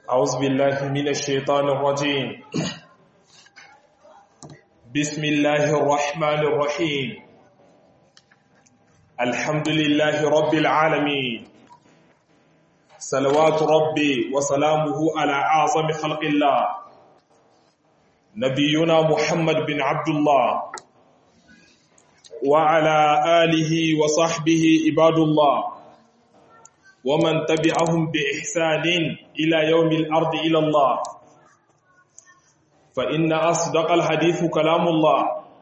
أعوذ بالله من الشيطان الرجيم بسم الله الرحمن الرحيم الحمد لله رب العالمين صلوات ربي وسلامه على أعظم خلق الله نبينا محمد بن عبد الله وعلى آله وصحبه عباد الله ومن تبعهم بإحسان إلى يوم الأرض إلى الله فإن أصدق الحديث كلام الله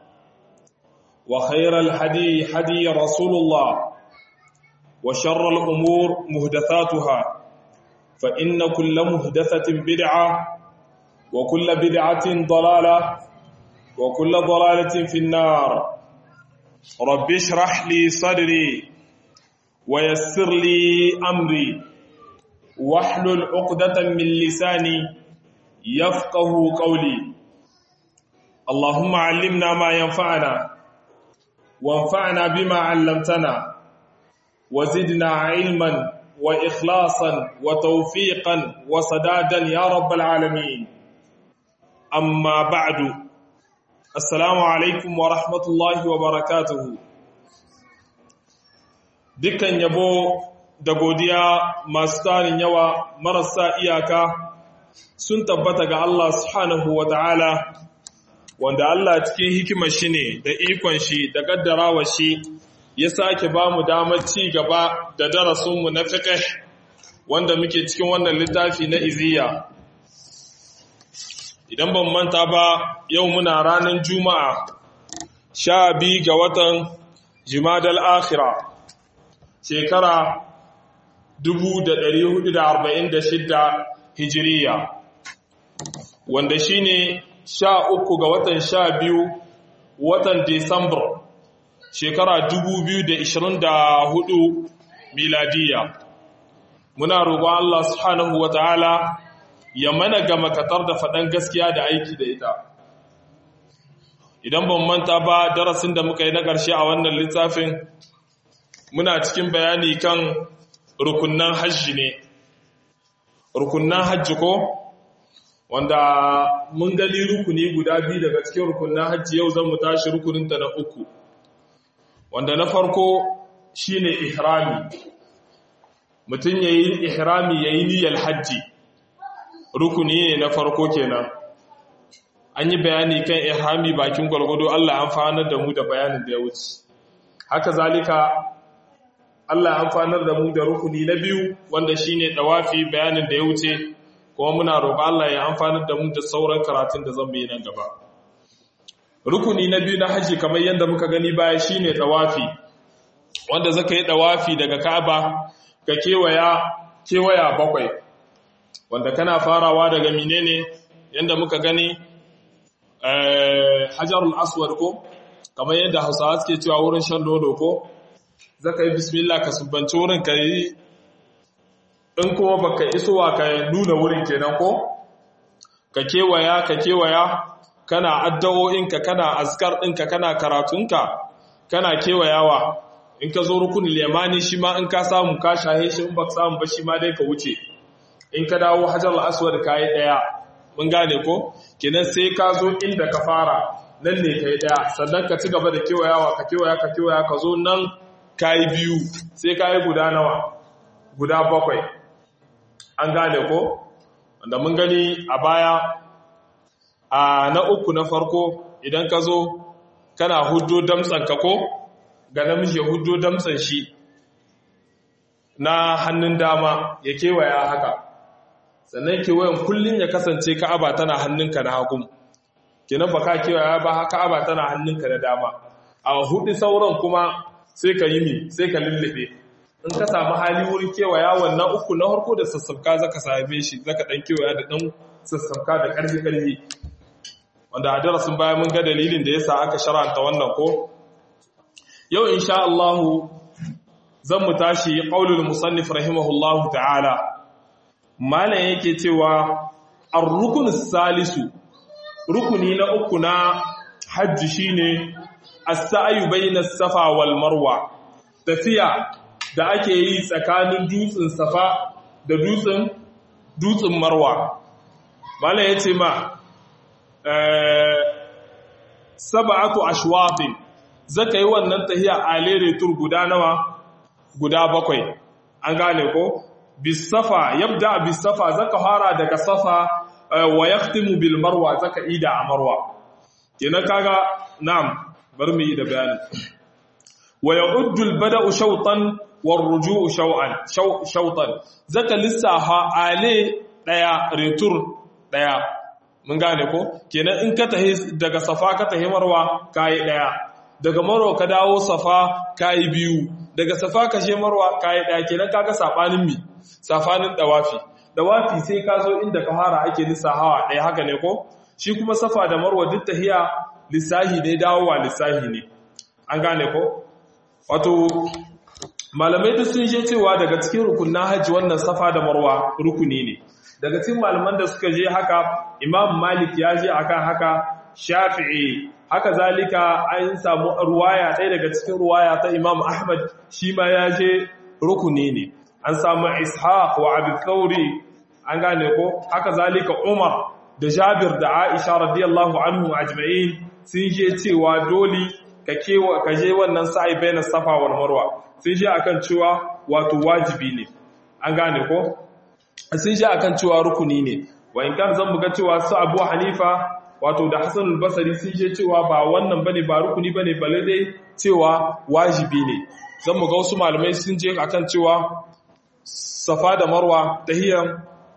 وخير الحدي حدي رسول الله وشر الأمور مهدثاتها فإن كل مهدثة بدعة وكل بدعة ضلالة وكل ضلالة في النار رب اشرح لي صدري ويسر لي أمري واحلل عقدة من لساني يفقه قولي اللهم علمنا ما ينفعنا وانفعنا بما علمتنا وزدنا علما وإخلاصا وتوفيقا وسدادا يا رب العالمين أما بعد السلام عليكم ورحمة الله وبركاته dukkan yabo da godiya masu tarin yawa marasa iyaka sun tabbata ga Allah subhanahu wa ta'ala wanda Allah cikin hikimar shi ne da ikon shi da gaddarawa shi ya sake ba mu damar ci gaba da darasinmu na fiqh wanda muke cikin wannan littafi na iziya idan ban manta ba yau muna ranar juma'a sha biyu ga watan jimadal akhira shekara 1446 hijiriya wanda shine sha uku ga watan sha biyu watan Desambar shekara 2024 miladiya muna roƙon Allah subhanahu wa ta'ala ya mana ga makatar da faɗan gaskiya da aiki da ita idan ban manta ba darasin da muka yi na ƙarshe a wannan littafin muna cikin bayani kan rukunan hajji ne rukunan hajji ko wanda mun gani rukuni guda biyu daga cikin rukunan hajji yau zan mu tashi rukuninta na uku wanda na farko shine ihrami mutum yayi ihrami yayi niyyar hajji rukuni ne na farko kenan an yi bayani kan ihrami bakin gwargwado Allah an fanar da mu da bayanin da ya wuce haka zalika Allah ya amfanar da mu da rukuni na biyu wanda shine dawafi bayanin da ya wuce kuma muna roƙon Allah ya amfanar da mu da sauran karatun da zan yi nan gaba rukuni na biyu na haji kamar yadda muka gani baya shine dawafi wanda zaka yi dawafi daga Ka'aba ka kewaya kewaya bakwai wanda kana farawa daga menene yadda muka gani eh Hajarul Aswad ko kamar yadda Hausawa suke cewa wurin shan nono ko zaka yi bismillah ka subbanci wurin ka yi in kuma baka isowa ka nuna wurin kenan ko ka kewaya ka kewaya kana addu'o'inka kana azkar ɗinka kana karatunka kana kewayawa in ka zo rukunin limani shi ma in ka samu ka shahe shi in baka samu ba shi ma dai ka wuce in ka dawo hajar aswad ka yi ɗaya mun gane ko kenan sai ka zo inda ka fara nan ne ka yi ɗaya sannan ka ci gaba da kewayawa ka kewaya ka kewaya ka zo nan kayi biyu sai kayi guda nawa guda bakwai an gane ko wanda mun gani a baya a na uku na farko idan ka zo kana hudo damtsan ka ko ga namiji hudo damtsan shi na hannun dama ya kewaya haka sannan kewayen kullum ya kasance ka'aba tana hannunka na hagun kenan ba ka kewaya ba ka'aba tana hannunka na dama a hudu sauran kuma sai ka yi mi sai ka lullube in ka samu hali wurin kewaya wannan uku na harko da sassafka zaka same shi zaka dan kewaya da dan sassafka da karfi karfi wanda a darasin baya mun ga dalilin da yasa aka sharanta wannan ko yau insha Allah zan mu tashi qaulul musannif rahimahullahu ta'ala malam yake cewa ar-rukun salisu rukuni na uku na hajji shine as-sa'yu bayna as-safa wal marwa tafiya da ake yi tsakanin dutsen safa da dutsen dutsen marwa mala ya ce ma saba'atu ashwatin zaka yi wannan tahiya a lere tur guda nawa guda bakwai an gane ko bisafa yabda bisafa zaka fara daga safa wa yaqtimu bil marwa zaka ida a marwa kenan kaga na'am bar mu yi da bayani wa ya'uddu al bada'u shawtan war ruju'u shaw'an shawtan zaka lissaha ale daya retur daya mun gane ko kenan in ka tahi daga safa ka tahi marwa kai daya daga marwa ka dawo safa kai biyu daga safa ka she marwa kai daya kenan kaga sabanin mi safanin dawafi dawafi sai ka zo inda ka fara ake lissahawa daya haka ne ko shi kuma safa da marwa duk tahiya lissahi ne dawowa lissahi ne an gane ko wato malamai duk sun je cewa daga cikin rukunin hajji wannan safa da marwa rukuni ne daga cikin malaman da suka je haka imam malik ya je akan haka shafi'i haka zalika an samu ruwaya ɗaya daga cikin ruwaya ta imam ahmad shi ma ya je rukuni ne an samu ishaq wa abu thauri an gane ko haka zalika umar da jabir da aisha radiyallahu anhu ajma'in sun je cewa dole ka kewa ka je wannan sa'i bayan safa wal marwa sun je akan cewa wato wajibi ne an gane ko sun je akan cewa rukuni ne wa in kan zan buga cewa su Abu Hanifa wato da Hassan al-Basri sun je cewa ba wannan bane ba rukuni bane balle dai cewa wajibi ne zan buga wasu malamai sun je akan cewa Safa da Marwa tahiyan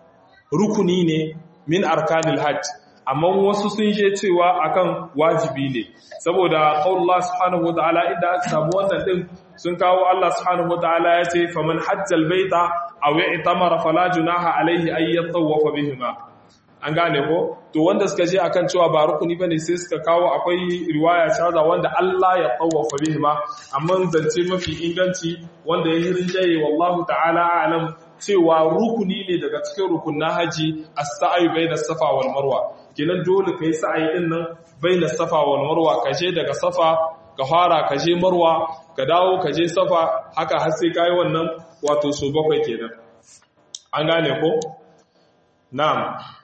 rukuni ne min arkanil hajj amma wasu sun je cewa akan wajibi ne saboda qaulullah subhanahu wataala inda aka samu wannan din sun kawo Allah subhanahu wataala ya ce faman hajjal baita aw i'tamara fala junaha alayhi ay yatawafa bihima an gane ko to wanda suka je akan cewa ba rukuni bane sai suka kawo akwai riwaya shaza wanda Allah ya tawafa bihima amma zance mafi inganci wanda ya rinjaye wallahu ta'ala a'lam cewa rukuni ne daga cikin rukunin haji as-sa'i bayna safa wal marwa kenan dole kai sa'ayi din nan bayna safa wal marwa ka je daga safa ka fara ka je marwa ka dawo ka je safa haka har sai kai wannan wato so bakwai kenan an gane ko na'am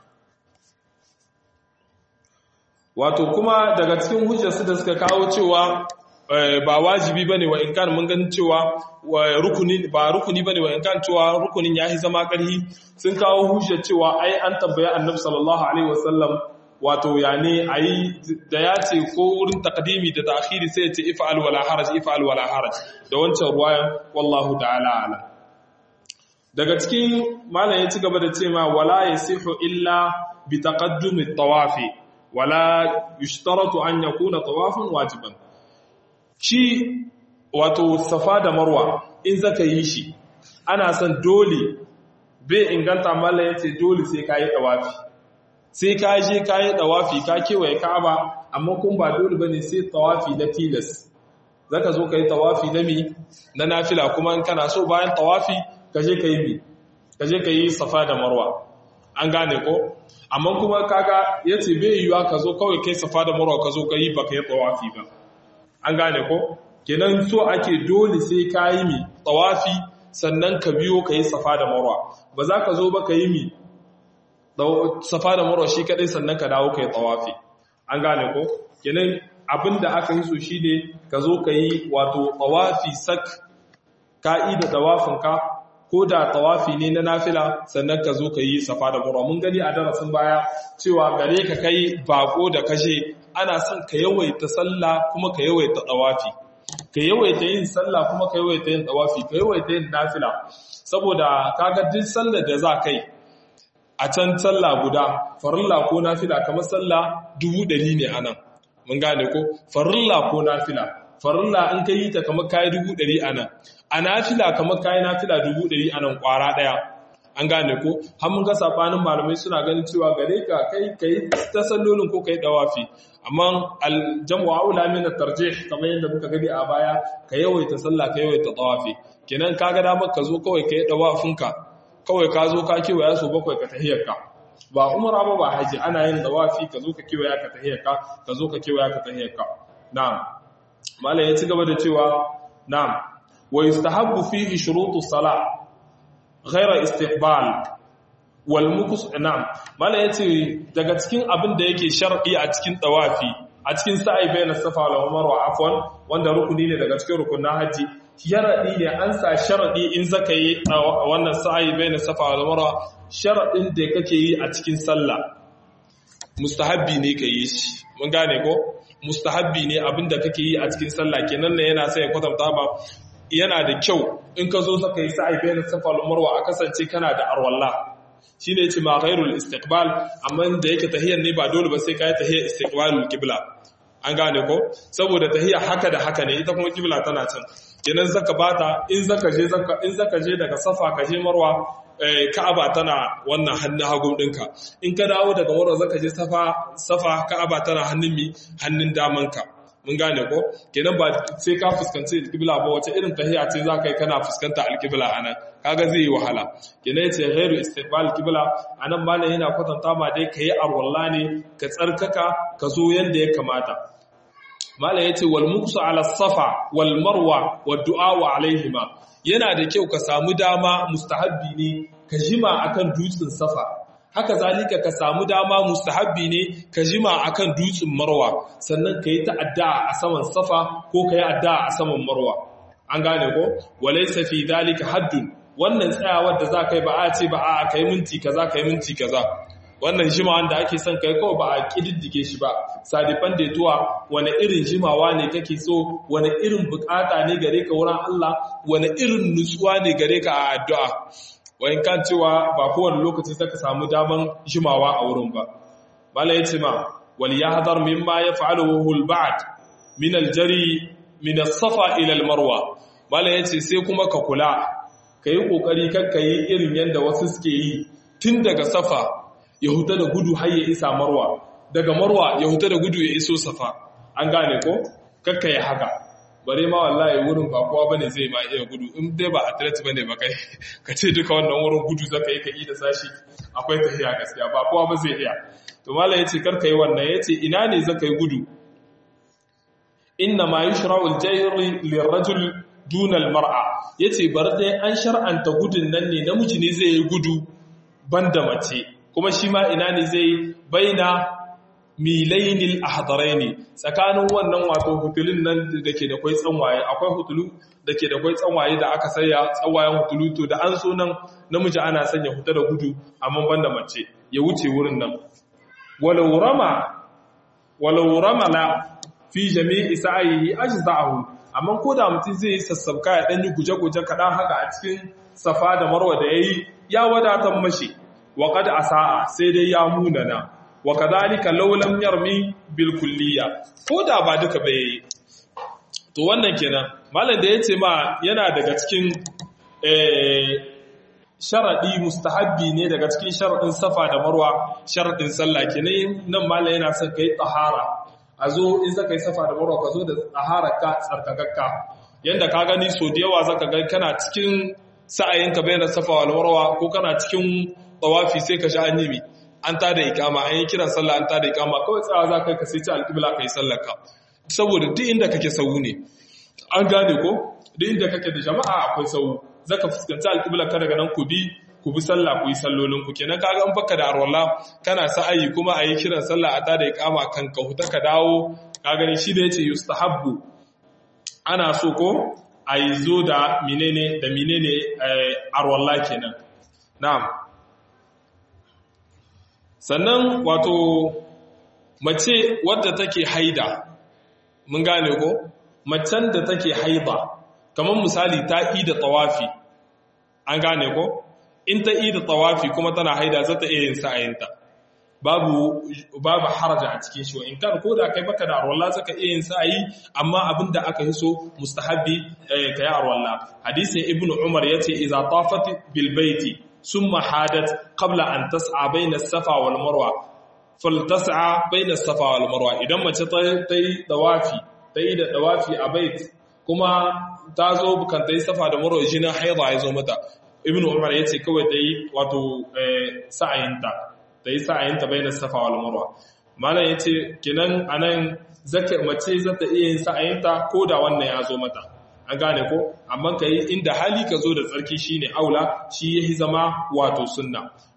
wato kuma daga cikin hujjarsu da suka kawo cewa ba wajibi bane wa inkan mun ganin cewa rukuni ba rukuni bane wa inkan cewa rukunin yahi zama karhi sun kawo hujjar cewa ai an tabbaya annabi sallallahu alaihi wasallam wato yani ayi da ya ce ko wurin takdimi da ta'khiri sai ya ce if'al wala haraj if'al wala haraj da wancan ruwayan wallahu ta'ala ala daga cikin malam ya ci gaba da cewa wala yasihu illa bi taqaddum at-tawafi wala yushtaratu an yakuna tawafun wajiban shi wato safa da marwa in zaka yi shi ana son dole bai inganta malla yace dole sai kai tawafi sai ka je kai tawafi ka kewaye Ka'aba amma kun ba dole bane sai tawafi na tilas zaka zo kai tawafi na mi na nafila kuma in kana so bayan tawafi ka je kai mi ka je kai safa da marwa an gane ko amma kuma kaga yace bai yiwa ka zo kawai kai safa da marwa ka zo kai baka yi tawafi ba an gane ko kenan so ake dole sai ka yi mi tawafi sannan ka biyo ka yi safa da marwa ba za ka zo ba ka yi mi safa da marwa shi kadai sannan ka dawo ka yi tawafi an gane ko kenan abinda aka yi so shi ne ka zo ka yi wato tawafi sak ka'ida tawafinka ko da tawafi ne na nafila sannan ka zo ka yi safa da marwa mun gani a darasin baya cewa gare ka kai bako da kashe ana son ka yawaita sallah kuma ka yawaita tawafi ka yawaita yin sallah kuma ka yawaita yin tawafi ka yawaita yin nafila saboda kaga duk sallar da za kai a can sallah guda farilla ko nafila kamar sallah dubu ɗari ne anan mun gane ko farilla ko nafila farilla in ka yi ta kamar kayi dubu ɗari anan a nafila kamar kayi nafila dubu ɗari anan ƙwara ɗaya an gane ko har mun ga sabanin malamai suna ganin cewa gare ka kai kai ta sallolin ko kai dawafi amma aljamu aula min at-tarjih kamar yadda muka gani a baya ka yawaita sallah ka yawaita dawafi kenan kaga damar ka zo kawai kai dawafinka kawai ka zo ka kewaya so bakwai ka tahiyarka ba umara ba ba haji ana yin dawafi ka zo ka kewaya ka tahiyarka ka zo ka kewaya ka tahiyarka na'am malam ya ci gaba da cewa na'am wa yustahabbu fihi shurutu salah غير استقبال wal mukus na'am mala yace daga cikin abin da yake shar'i a cikin tawafi a cikin sa'i bayan safa wal marwa afwan wanda rukuni ne daga cikin rukunin haji sharadi ne an sa sharadi in zaka yi wannan sa'i bayan safa wal marwa sharadin da kake yi a cikin sallah mustahabbi ne ka yi shi mun gane ko mustahabbi ne abinda kake yi a cikin sallah kenan ne yana sai ya kwatanta ba yana da kyau in ka zo saka yi sa'i bayan safa wal marwa a kasance kana da arwalla shine yace ma ghairul istiqbal amma da yake tahiyar ne ba dole ba sai kai tahiyar istiqbalul qibla an gane ko saboda tahiyar haka da haka ne ita kuma qibla tana can kenan zaka bata in zaka je zaka in zaka je daga safa ka je marwa ka'aba tana wannan hannun hagu dinka in ka dawo daga marwa zaka je safa safa ka'aba tana hannun mi hannun damanka mun gane ko kenan ba sai ka fuskanci alƙibla ba wace irin tahiya ce za ka yi kana fuskanta alƙibla a nan kaga zai yi wahala kenan yace ghairu istiqbal alƙibla a nan malam yana kwatanta ma dai ka yi arwalla ne ka tsarkaka ka zo yanda ya kamata malam yace wal muksu ala safa wal marwa wa du'a wa alaihima yana da kyau ka samu dama mustahabbi ne ka jima akan dutsen safa haka zalika ka samu dama mustahabbi ne ka jima akan dutsen marwa sannan ka yi ta'adda a saman safa ko ka yi adda a saman marwa an gane ko walaysa fi zalika haddun wannan tsayawar da za ka yi ba a ce ba a kai minti kaza kai minti kaza wannan jimawan da ake son kai kawai ba a kididdige shi ba sadifan daituwa wani irin jimawa ne kake so wani irin bukata ne gare ka wurin Allah wani irin nutsuwa ne gare ka a addu'a wayan kan cewa ba kowane lokaci saka samu daman jimawa a wurin ba mala yace ma wal yahdhar mimma yaf'aluhu al ba'd min al jari min as safa ila al marwa mala yace sai kuma ka kula kai kokari kakka yi irin yanda wasu suke yi tun daga safa ya huta da gudu har ya isa marwa daga marwa ya huta da gudu ya iso safa an gane ko kakka ya haka bare ma wallahi wurin ba kowa bane zai ma iya gudu in dai ba athlete bane ba kai ka ce duka wannan wurin gudu zaka yi ka yi da sashi akwai tafiya gaskiya ba kowa ba zai iya to mallam yace kar ka yi wannan yace ina ne zaka yi gudu inna ma yushra'u al-jayr lirajul duna al-mar'a yace bar dai an shar'anta gudun nan ne namiji ne zai yi gudu banda mace kuma shi ma ina ne zai baina milainil ahdaraini tsakanin wannan wato hutulun nan da ke da kwai tsanwaye akwai hutulu da ke da kwai tsanwaye da aka saya tsawayen hutulu to da an so nan namiji ana sanya huta da gudu amma banda mace ya wuce wurin nan walau rama walau ramala fi jami'i sa'ihi ajza'ahu amma ko da mutum zai yi sassabka ya dan yi guje-guje kaɗan haka a cikin safa da marwa da yayi ya wadatar mashi wa qad asaa sai dai ya munana wa kadhalika law lam yarmi bil kulliya ko da ba duka ba yayi to wannan kenan malam da yace ma yana daga cikin eh sharadi mustahabbi ne daga cikin sharadin safa da marwa sharadin sallah kenan nan malam yana son kai tahara a zo in zaka yi safa da marwa ka zo da tahara ka tsarkakakka yanda ka gani so da yawa zaka ga kana cikin sa'ayinka bayan safa wal marwa ko kana cikin tawafi sai ka sha annabi an tada ikama an yi kiran sallah an tada ikama kawai tsawa za ka ka sai ci alƙibla ka yi sallarka saboda duk inda kake sau ne an gane ko duk inda kake da jama'a akwai sau za ka fuskanci alƙibla ka daga nan ku bi ku bi sallah ku yi sallolin ku kenan kaga an baka da arwala kana sa'ayi kuma a yi kiran sallah a tada ikama kan ka huta ka dawo ka gani shi da yace yustahabbu ana so ko a yi zo da menene da menene arwala kenan na'am sannan wato mace wadda take haida mun gane ko macen da take haida kamar misali ta yi da tawafi an gane ko in ta yi da tawafi kuma tana haida za ta iya yin sa'ayinta babu babu haraja a cikin shi in kan ko da kai baka da arwalla zaka iya yin sa'ayi amma abinda aka yi so mustahabbi kai arwalla hadisin ibnu umar yace idza tafat bil baiti ثم حادت قبل أن تسعى بين الصفا والمروة فلتسعى بين الصفا والمروة idan mace ta yi dawafi ta yi da dawafi a bait kuma ta zo bukan ta yi safa da marwa jina haida ya zo mata ibnu umar ya ce kawai ta yi wato sa'ayinta ta yi sa'ayinta bai da safa wal marwa malam ya ce kinan anan zaka mace za ta iya yin sa'ayinta ko da wannan ya zo mata an gane ko amma ka yi inda hali ka zo da tsarki shine aula shi yahi zama wato sunna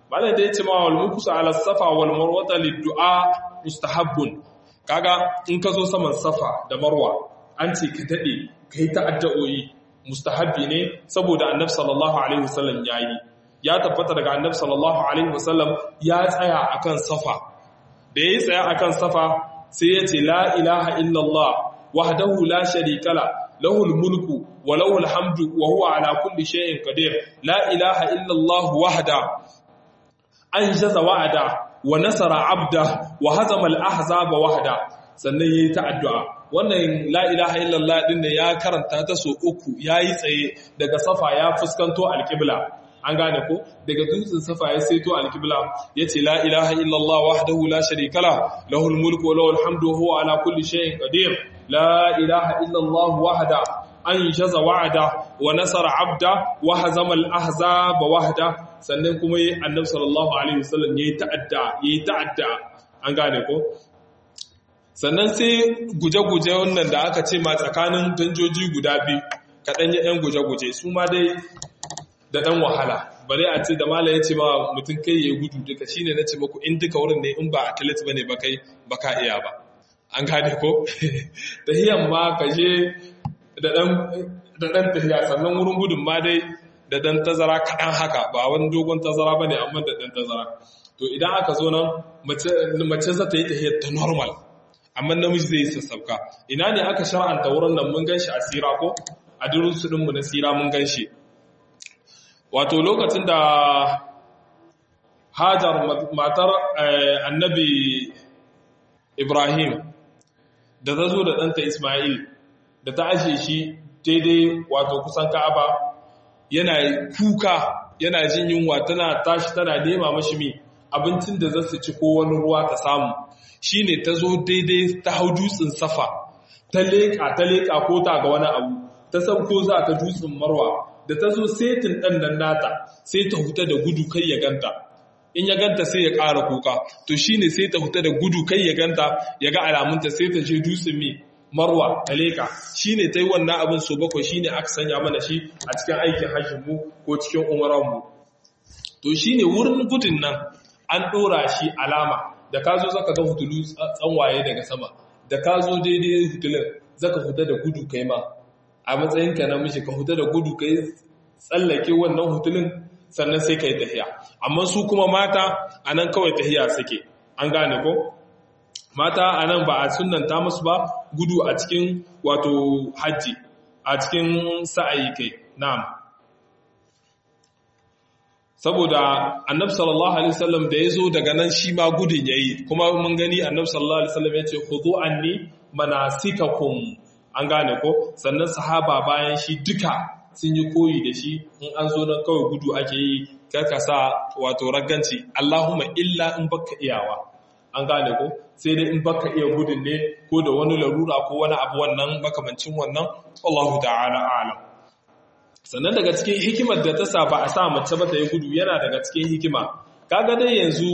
malam da yace ma wal mukusu ala safa wal marwata liddu'a mustahabbun kaga in ka zo saman safa da marwa an ce ka dade kai ta addu'o'i mustahabbi ne saboda annabi sallallahu alaihi wasallam yayi ya tabbata daga annabi sallallahu alaihi wasallam ya tsaya akan safa da yayi tsaya akan safa sai ya ce la ilaha illallah wahdahu la sharika la lahul mulku wa lahul hamdu wa huwa ala kulli shay'in qadir la ilaha illallah wahda anjaza wa'ada wa nasara abda wa hazama al-ahzaba wahda sannan yayi ta addu'a wannan la ilaha illallah din da ya karanta ta so uku yayi tsaye daga safa ya fuskanto al-qibla an gane ko daga dutsen safa ya saito al-qibla yace la ilaha illallah wahdahu la sharika la lahul mulku wa lahul hamdu wa huwa ala kulli shay'in qadir la ilaha illallah wahda anjaza wa'ada wa nasara abda wa hazama al-ahzaba wahda sannan kuma yi annabi sallallahu alaihi wasallam yayi ta'adda yayi ta'adda an gane ko sannan sai guje-guje wannan da aka ce ma tsakanin danjoji guda biyu kaɗan ya ɗan guje-guje su ma dai da ɗan wahala bare a ce da mala ya ce ma mutum kai ya gudu duka shi ne na ce maku in duka wurin ne in ba athlete ba ne ba kai ba ka iya ba an gane ko tahiyan ma ka je da ɗan tahiya sannan wurin gudun ma dai da ɗan tazara kaɗan haka ba wani dogon tazara ba ne amma da ɗan tazara to idan aka zo nan mace za ta yi tahiyar ta normal amma namiji zai yi sassauka ina ne aka shar'anta wurin nan mun gan shi a sira ko a durusu ɗinmu na sira mun gan shi wato lokacin da hajar matar annabi ibrahim da ta zo da ɗanta ismail da ta ashe shi daidai wato kusan ka'aba yana kuka yana jin yunwa tana tashi tana nema mashi mi abincin da za su ci ko wani ruwa ta samu shi ne ta zo daidai ta hau dutsen safa ta leƙa ta leƙa ko ta ga wani abu ta sauko za ta dutsen marwa da ta zo setin ɗan nan nata sai ta huta da gudu kai ya ganta in ya ganta sai ya ƙara kuka to shi ne sai ta huta da gudu kai ya ganta ya ga alamunta sai ta je dutsen mi marwa ta leƙa shi ne ta yi wannan abin so bakwai shi ne aka sanya mana shi a cikin aikin hajjinmu ko cikin umaranmu to shi ne wurin gudun nan an ɗora shi alama da ka zo zaka ga hutulu tsanwaye daga sama da ka zo daidai hutulun zaka huta da gudu kai ma a matsayinka na mishi ka huta da gudu kai tsallake wannan hutulun sannan sai ka yi tahiya amma su kuma mata a nan kawai tahiya suke an gane ko mata a nan ba a sunanta musu ba gudu a cikin wato hajji a cikin sa'ayi kai na'am saboda annabi sallallahu alaihi wasallam da yazo daga nan shi ma gudun yayi kuma mun gani annabi sallallahu alaihi wasallam yace khudhu anni manasikakum an gane ko sannan sahaba bayan shi duka sun yi koyi da shi in an zo nan kawai gudu ake yi karka sa wato ragganci Allahumma illa in baka iyawa an gane ko sai dai in baka iya gudun ne ko da wani larura ko wani abu wannan makamancin wannan wallahu ta'ala a'lam sannan daga cikin hikimar da ta sa ba a sa mace ba ta yi gudu yana daga cikin hikima kaga dai yanzu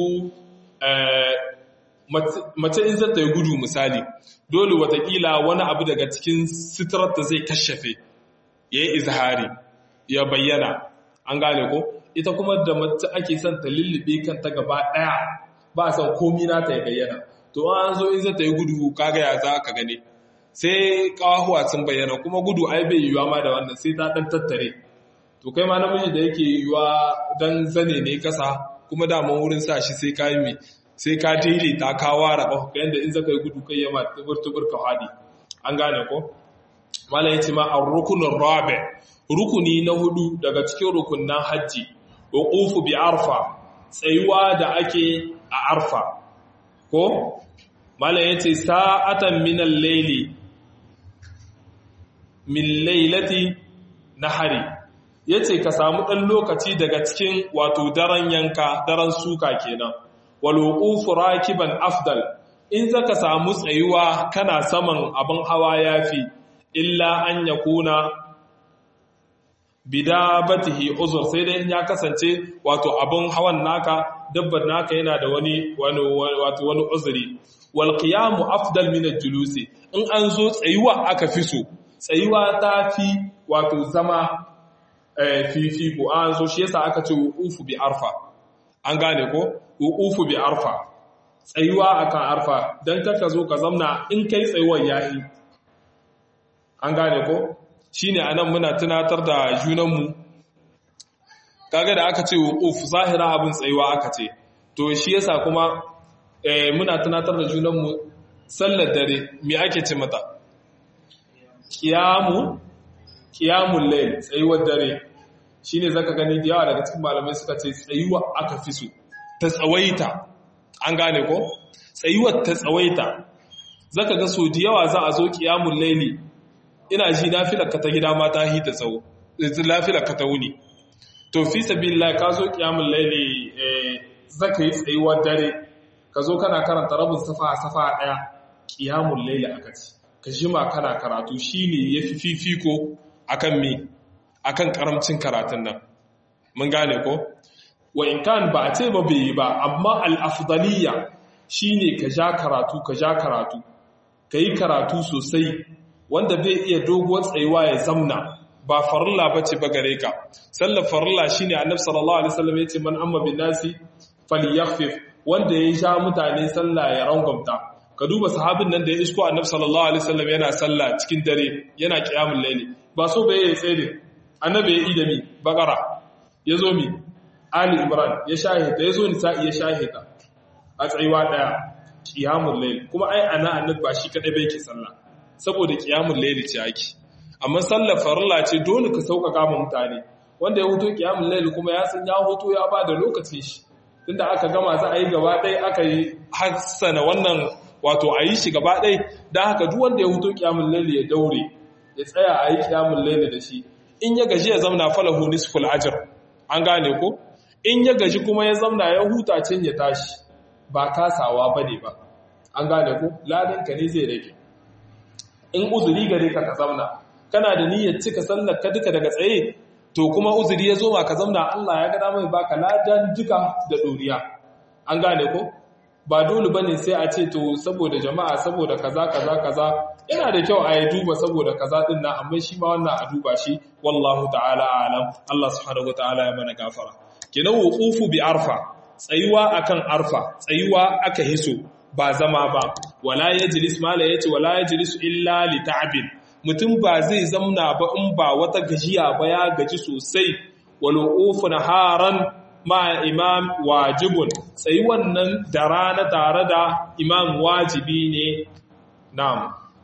mace in zata yi gudu misali dole watakila wani abu daga cikin sitirar da zai kashafe ya yi izhari ya bayyana an gane ko ita kuma da mace ake son ta lullube kanta gaba daya ba son komi na ta ya bayyana to an zo in zata yi gudu kaga ya za ka gane sai kawahuwa sun bayyana kuma gudu ai bai yiwuwa ma da wannan sai ta dan tattare to kai ma namiji da yake yiwuwa dan zane ne kasa kuma daman wurin sa shi sai ka yi mai sai ka daidaita ka ware ba ka yanda in zaka yi gudu kai yama tubur tubur ka hadi an gane ko mala yace ma ar-rukunur rabi rukuni na hudu daga cikin rukunnan haji wuqufu bi arfa tsayuwa da ake a arfa ko mala yace sa'atan min al-layli min lailati nahari yace ka samu dan lokaci daga cikin wato daren yanka daren suka kenan wal wuqufu rakiban afdal in zaka samu tsayuwa kana saman abin hawa yafi illa an yakuna bidabatihi uzur sai dai in ya kasance wato abin hawan naka dabbar naka yana da wani wani wato wani uzuri wal qiyamu afdal min al-julusi in an zo tsayuwa aka fi so tsayuwa ta fi wato zama fifiko an zo shi yasa aka ce ufu bi arfa an gane ko uqufu bi arfa tsayuwa akan arfa dan kaka zo ka zamna in kai tsayuwar yayi an gane ko shine anan muna tunatar da junanmu kaga da aka ce wuquf zahira abin tsayuwa aka ce to shi yasa kuma muna tunatar da junanmu sallar dare me ake ce mata qiyamu qiyamul layl tsayuwar dare shine zaka gani da yawa daga cikin malamai suka ce tsayuwa aka fi so ta tsawaita an gane ko tsayuwar ta tsawaita zaka ga so da yawa za a zo qiyamul layli ina ji nafilar ka ta gida ma ta hita tsawo nafilar ka ta wuni to fi sabilillah ka zo qiyamul layli zaka yi tsayuwar dare ka zo kana karanta rabin safa safa daya qiyamul layli aka ce ka jima kana karatu shine yafi fifiko akan me akan karamcin karatun nan mun gane ko wa in kan ba a ce ba bai yi ba amma al-afdaliyya shine ka ja karatu ka ja karatu kai karatu sosai wanda bai iya doguwar tsayuwa ya zamna ba farilla bace ba gare ka sallar farilla shine annabi sallallahu alaihi wasallam yace man amma bin nasi falyakhfif wanda ya sha mutane sallah ya rangwamta ka duba sahabin nan da ya isko annabi sallallahu alaihi wasallam yana sallah cikin dare yana qiyamul layli ba so bai yi tsaye annabi ya yi da mi bakara ya zo mi ali imran ya shahita ya zo nisa'i ya shahita a tsayuwa daya qiyamul layl kuma ai ana annabi ba shi kadai bai ke sallah saboda qiyamul layl ce ake amma sallar farilla ce dole ka sauƙaƙa ma mutane wanda ya huto qiyamul layl kuma ya san ya huto ya ba da lokacin shi tunda aka gama za a yi gaba ɗaya aka yi hassana wannan wato a yi shi gaba ɗaya don haka duk wanda ya huto qiyamul layl ya daure ya tsaya a yi qiyamul layl da shi in ya gaji ya zamna falahu nisful ajr an gane ko in ya gaji kuma ya zamna ya huta can ya tashi ba kasawa bane ba an gane ko ladan ka ne zai rage in uzuri gare ka ka zamna kana da niyyar cika sallar ka duka daga tsaye to kuma uzuri ya zo ma ka zamna Allah ya gada mai baka ladan duka da doriya an gane ko ba dole bane sai a ce to saboda jama'a saboda kaza kaza kaza yana da kyau a yi duba saboda kaza din nan amma shi ma wannan a duba shi wallahu ta'ala alam Allah subhanahu wataala ya mana gafara kenan wuqufu bi arfa tsayuwa akan arfa tsayuwa aka hiso ba zama ba wala yajlis mala yace wala yajlis illa li ta'bin mutum ba zai zamna ba in ba wata gajiya ba ya gaji sosai wal wuqufu naharan ma imam wajibun tsayi wannan da rana tare da imam wajibi ne na'am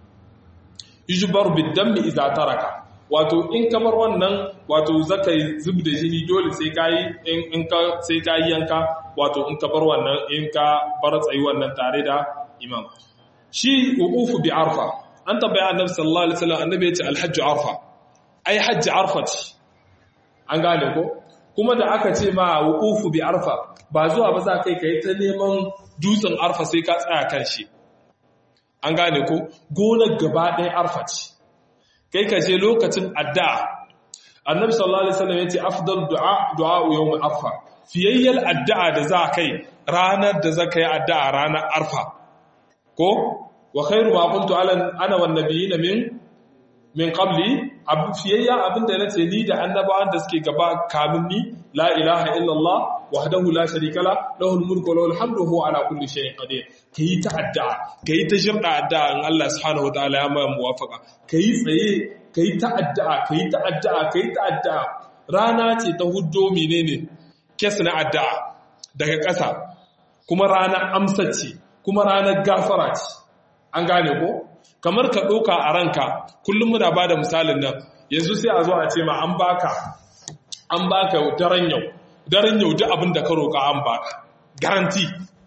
yujbar bidammi idza taraka wato in kamar wannan wato zaka zub da jini dole sai kai in ka sai kai yanka wato in ka bar wannan in ka bar tsayi wannan tare da imam shi wuqufu bi arfa an tabbaya annabi sallallahu alaihi wasallam annabi ya ce alhajj arfa ai hajj arfa ce an gane ko kuma da aka ce ma wuqufu bi arfa ba zuwa ba za kai kai ta neman dutsen arfa sai ka tsaya kan shi an gane ko gonar gaba ɗaya arfa ce kai ka je lokacin addu'a annabi sallallahu alaihi wasallam yace afdal du'a du'a yawm arfa fiyayyal addu'a da za kai ranar da za kai addu'a ranar arfa ko wa khairu ma qultu ala ana wan nabiyina min min qabli abu fiyayya abinda nace ni da annabawan da suke gaba kamin ni la ilaha illallah wahdahu la sharika la lahul mulku wa lahul hamdu huwa ala kulli shay'in qadir kayi ta addu'a kayi ta shirda addu'a in Allah subhanahu wa ta'ala ya ma muwafaqa kayi tsaye kayi ta addu'a kayi ta addu'a kayi ta addu'a rana ce ta huddo menene kes na addu'a daga ƙasa kuma ranar amsa ce kuma ranar gafara ce an gane ko kamar ka ɗauka a ranka kullum muna ba da misalin nan yanzu sai a zo a ce ma an baka an baka daren yau daren yau duk abin da ka roƙa an baka garanti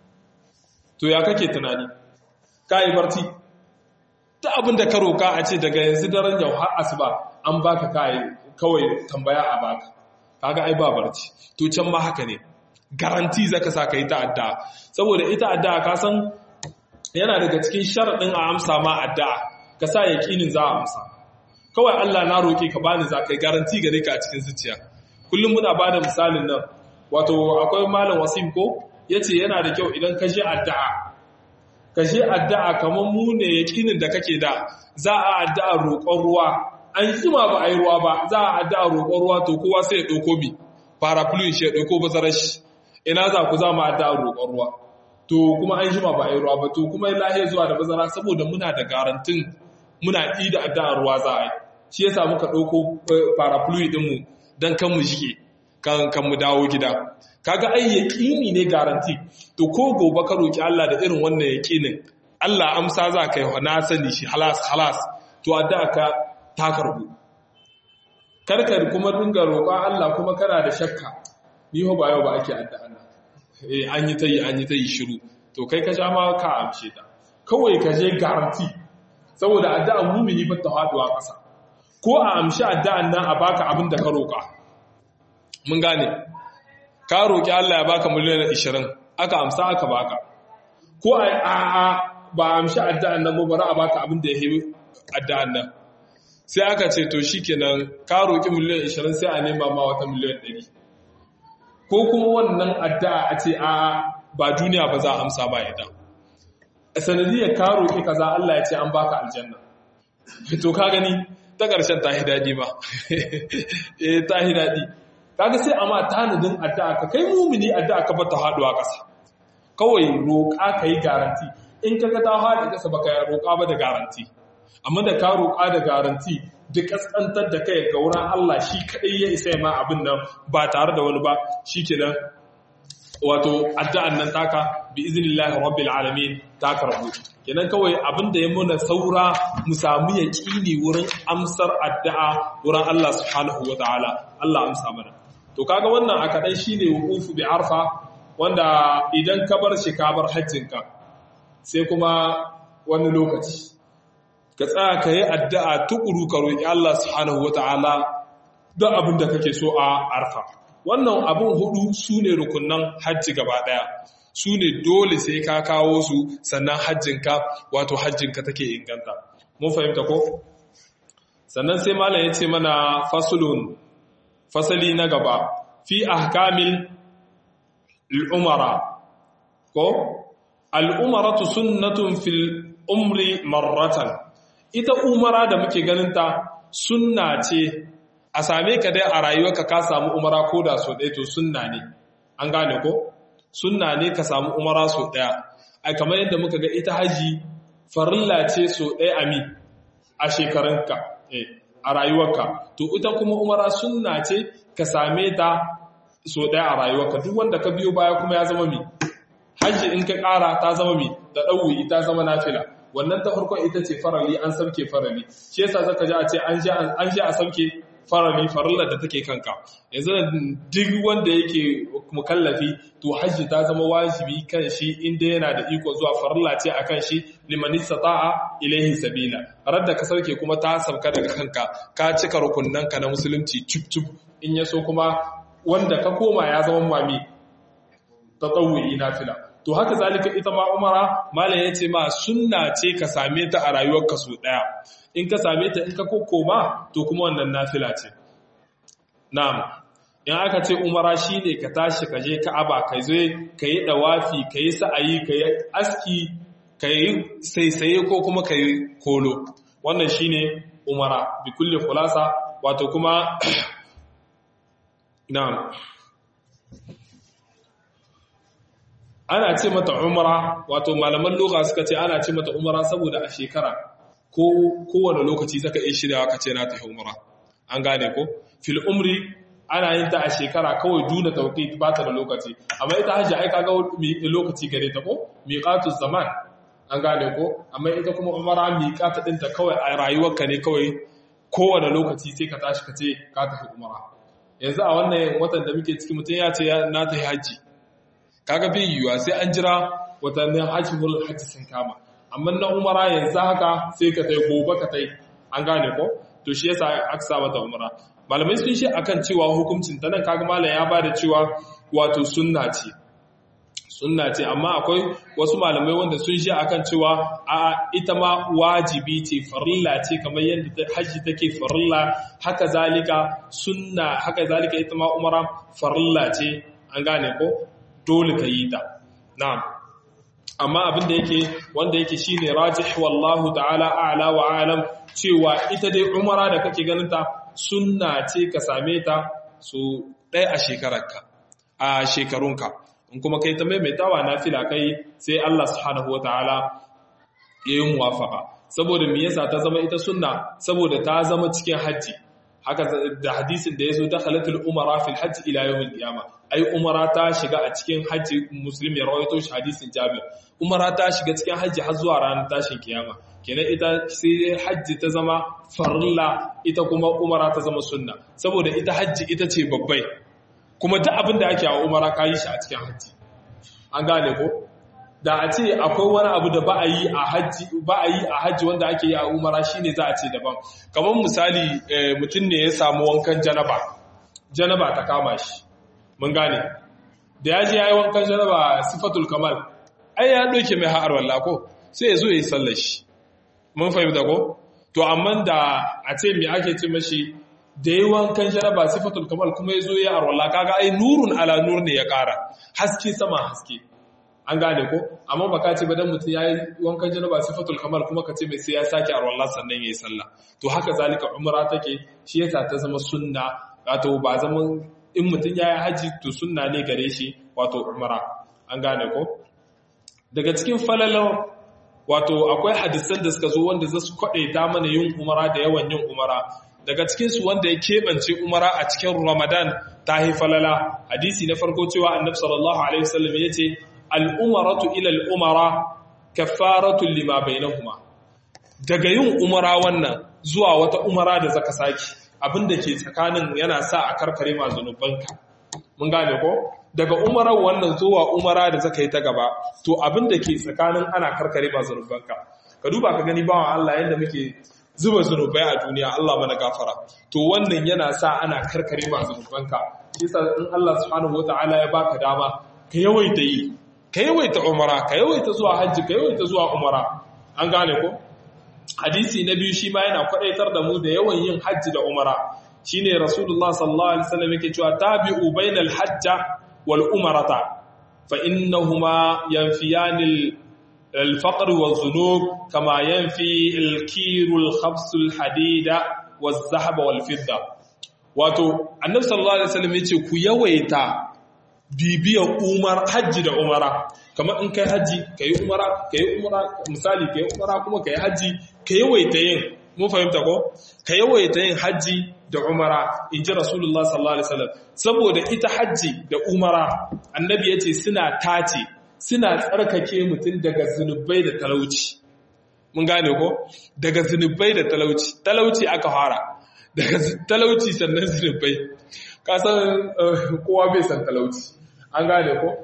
to ya kake tunani ka yi barci duk abin da ka roƙa a ce daga yanzu daren yau har asuba an baka kai kawai tambaya a baka kaga ai ba barci to can ma haka ne garanti zaka sa ka yi ta'adda saboda ita adda ka san yana daga cikin sharaɗin a amsa ma addu'a ka sa yaƙinin za a amsa kawai Allah na roƙe ka bani za ka yi garanti gare ka a cikin zuciya kullum muna ba da misalin nan wato akwai malam wasim ko ya ce yana da kyau idan ka je addu'a ka je addu'a kamar mu ne yaƙinin da kake da za a addu'a roƙon ruwa an jima ba a yi ruwa ba za a addu'a roƙon ruwa to kowa sai ya ɗauko bi parapluie shi ya ɗauko bazarar shi ina za ku za mu addu'ar roƙon ruwa to kuma an jima ba a yi ruwa ba to kuma lahiya zuwa da bazara saboda muna da garantin muna ɗi da addu'ar ruwa za a yi shi yasa muka ɗauko parapluie ɗinmu don kan mu jike kan kan mu dawo gida kaga ai yaƙini ne garanti to ko gobe ka roki Allah da irin wannan yaƙinin Allah amsa za ka yi na sani shi halas halas to addu'a ka ta karbu karkar kuma dinga roƙon Allah kuma kana da shakka ni ho ba yau ba ake addu'a nan eh an yi tayi an yi tayi shiru to kai ka sha ma ka amshe ta kawai ka je garanti saboda addu'a mumini ba ta haduwa ƙasa ko a amshi addu'an nan a baka abin da ka roƙa mun gane ka roƙi Allah ya baka miliyan 20 aka amsa aka baka ko a a ba amshi addu'an nan ba bari a baka abin da ya yi addu'an nan sai aka ce to shikenan ka roƙi miliyan 20 sai a nema ma wata miliyan 100 ko kuma wannan addu'a a ce a ba duniya ba za a amsa ba ita sanadiyar ka roƙi kaza Allah ya ce an baka aljanna to ka gani ta ƙarshen ta hi daɗi ba eh ta hi daɗi kaga sai amma tanadin addu'a ka kai mumini addu'a ka bata haduwa ƙasa kawai roƙa ka yi garanti in kaga ta haɗe ƙasa baka roƙa ba da garanti amma da ka roƙa da garanti duk kaskantar da kai ga wurin Allah shi kadai ya isa ma abin nan ba tare da wani ba shikenan wato addu'an nan taka bi iznillahi rabbil alamin ta karbu kenan kawai abin da ya muna saura mu samu yaqini wurin amsar addu'a wurin Allah subhanahu wataala Allah amsa mana to kaga wannan a kadan shine wuqufu bi arfa wanda idan ka bar shi ka bar hajjinka sai kuma wani lokaci ka tsaya ka yi addu'a tukuru ka roƙi Allah subhanahu wataala don abin da kake so a arfa wannan abin hudu su ne rukunan hajji gaba daya su ne dole sai ka kawo su sannan hajjinka wato hajjinka take inganta mun fahimta ko sannan sai malam ya ce mana fasulun fasali na gaba fi ahkamil al'umara ko al'umaratu sunnatun fil umri marratan ita umara da muke ganinta sunna ce a same ka dai a rayuwarka ka samu umara ko da so ɗaya to sunna ne an gane ko sunna ne ka samu umara so ɗaya ai kamar yadda muka ga ita haji farilla ce so ɗaya a mi a shekarunka a rayuwarka to ita kuma umara sunna ce ka same ta so ɗaya a rayuwarka duk wanda ka biyo baya kuma ya zama mi haji in ka ƙara ta zama mi da ɗauwi ta zama nafila wannan ta farkon ita ce farali an sauke farali shi yasa zaka ji a ce an je a sauke farali farillar da take kanka yanzu duk wanda yake mukallafi to hajji ta zama wajibi kan shi inda yana da iko zuwa farilla ce akan shi liman istata'a ilaihi sabila radda ka sauke kuma ta sauka daga kanka ka cika rukunnan ka na musulunci cip cip in yaso kuma wanda ka koma ya zama mami tatawwi nafila to haka zalika ita ma umara malam yace ma sunna ce ka same ta a rayuwarka su daya in ka same ta in ka kokoma to kuma wannan nafila ce na'am in aka ce umara shine ka tashi ka je ka'aba ka zo ka yi dawafi ka yi sa'ayi ka yi aski ka yi saisaye ko kuma ka yi kolo wannan shine umara bi kulli khulasa wato kuma na'am ana ce mata umara wato malaman lugha suka ce ana ce mata umara saboda a shekara ko kowane lokaci zaka iya shiryawa ka ce na tafi umara an gane ko fil umri ana yin ta a shekara kawai duna tauqit ba ta da lokaci amma ita hajji ai kaga lokaci gare ta ko miqatus zaman an gane ko amma ita kuma umara miqata dinta kawai a rayuwarka ne kawai kowane lokaci sai ka tashi ka ce ka tafi umara yanzu a wannan watan da muke ciki mutum ya ce na tafi hajji kaga bai yiwuwa sai an jira watannin hajjimul hajji sun kama amma na umara yanzu haka sai ka tai gobe ka tai an gane ko to shi yasa aka sa mata umara malamai sun shi akan cewa hukuncin ta nan kaga malam ya bada cewa wato sunna ce sunna ce amma akwai wasu malamai wanda sun shi akan cewa a ita ma wajibi ce farilla ce kamar yadda hajji take farilla haka zalika sunna haka zalika ita ma umara farilla ce an gane ko dole ka yi ta na'am amma abin da yake wanda yake shine rajih wallahu ta'ala a'la wa a'lam cewa ita dai umara da kake ganin ta sunna ce ka same ta su ɗaya a shekararka a shekarunka in kuma kai ta maimaitawa nafila kai sai Allah subhanahu wataala ya yi muwafaka saboda me yasa ta zama ita sunna saboda ta zama cikin hajji haka da hadisin da yazo dakhalatul umara fil hajj ila yawmil qiyamah ai umara ta shiga a cikin hajji muslim ya rawaito shi hadisin jabir umara ta shiga cikin hajji har zuwa ranar tashin kiyama kenan ita sai hajji ta zama farilla ita kuma umara ta zama sunna saboda ita hajji ita ce babbai kuma duk abin da ake a umara ka yi shi a cikin hajji an gane ko da a ce akwai wani abu da ba a yi a hajji ba a yi a hajji wanda ake yi a umara shine za a ce daban kamar misali mutum ne ya samu wankan janaba janaba ta kama shi mun gane da ya je ya yi wankan janaba sifatul kamal ai ya ɗauke mai ha'ar walla ko sai ya zo ya yi sallar shi mun fahimta ko to amma da a ce me ake ce mashi da yi wankan janaba sifatul kamal kuma ya zo ya arwalla kaga ai nurun ala nur ne ya ƙara haske sama haske an gane ko amma baka ce ba dan mutum yayi wankan janaba sifatul kamal kuma ka ce mai sai ya sake arwallah sannan yayi sallah to haka zalika umra take shi yasa ta zama sunna wato ba zaman in mutum yayi haji to sunna ne gare shi wato umra an gane ko daga cikin falalan wato akwai hadisan da suka zo wanda za su kwade ta mana yin umara da yawan yin umara daga cikinsu wanda ya keɓance umara a cikin ramadan ta falala hadisi na farko cewa annabi sallallahu alaihi wasallam ya ce al'umaratu ilal umara kafaratun lima bainahuma daga yin umara wannan zuwa wata umara da zaka saki abinda ke tsakanin yana sa a karkare ma zunubanka mun gane ko daga umarar wannan zuwa umara da zaka yi ta gaba to abinda ke tsakanin ana karkare ma zunubanka ka duba ka gani bawan Allah yadda muke zuba zunubai a duniya Allah mana gafara to wannan yana sa ana karkare ma zunubanka shi yasa in Allah subhanahu wataala ya baka dama ka yawaita yi ka yawaita umara ka yawaita zuwa hajji ka yawaita zuwa umara an gane ko hadisi na biyu shi ma yana kwadaitar da mu da yawan yin hajji da umara shine rasulullah sallallahu alaihi wasallam yake cewa tabi'u bainal hajja wal umarata fa innahuma yanfiyanil الفقر والذنوب كما ينفي الكير الخبز الحديد والذهب والفضة wato annabi sallallahu alaihi wasallam yace ku yawaita bibiyar umar hajji da umara kamar in kai hajji kai umara kai umara misali kai umara kuma kai hajji ka yawaita yin mun fahimta ko ka yawaita yin hajji da umara inji rasulullah sallallahu alaihi wasallam saboda ita hajji da umara annabi yace suna tace suna tsarkake mutum daga zunubai da talauci mun gane ko daga zunubai da talauci talauci aka fara daga talauci sannan zunubai kasan kowa bai san talauci an gane ko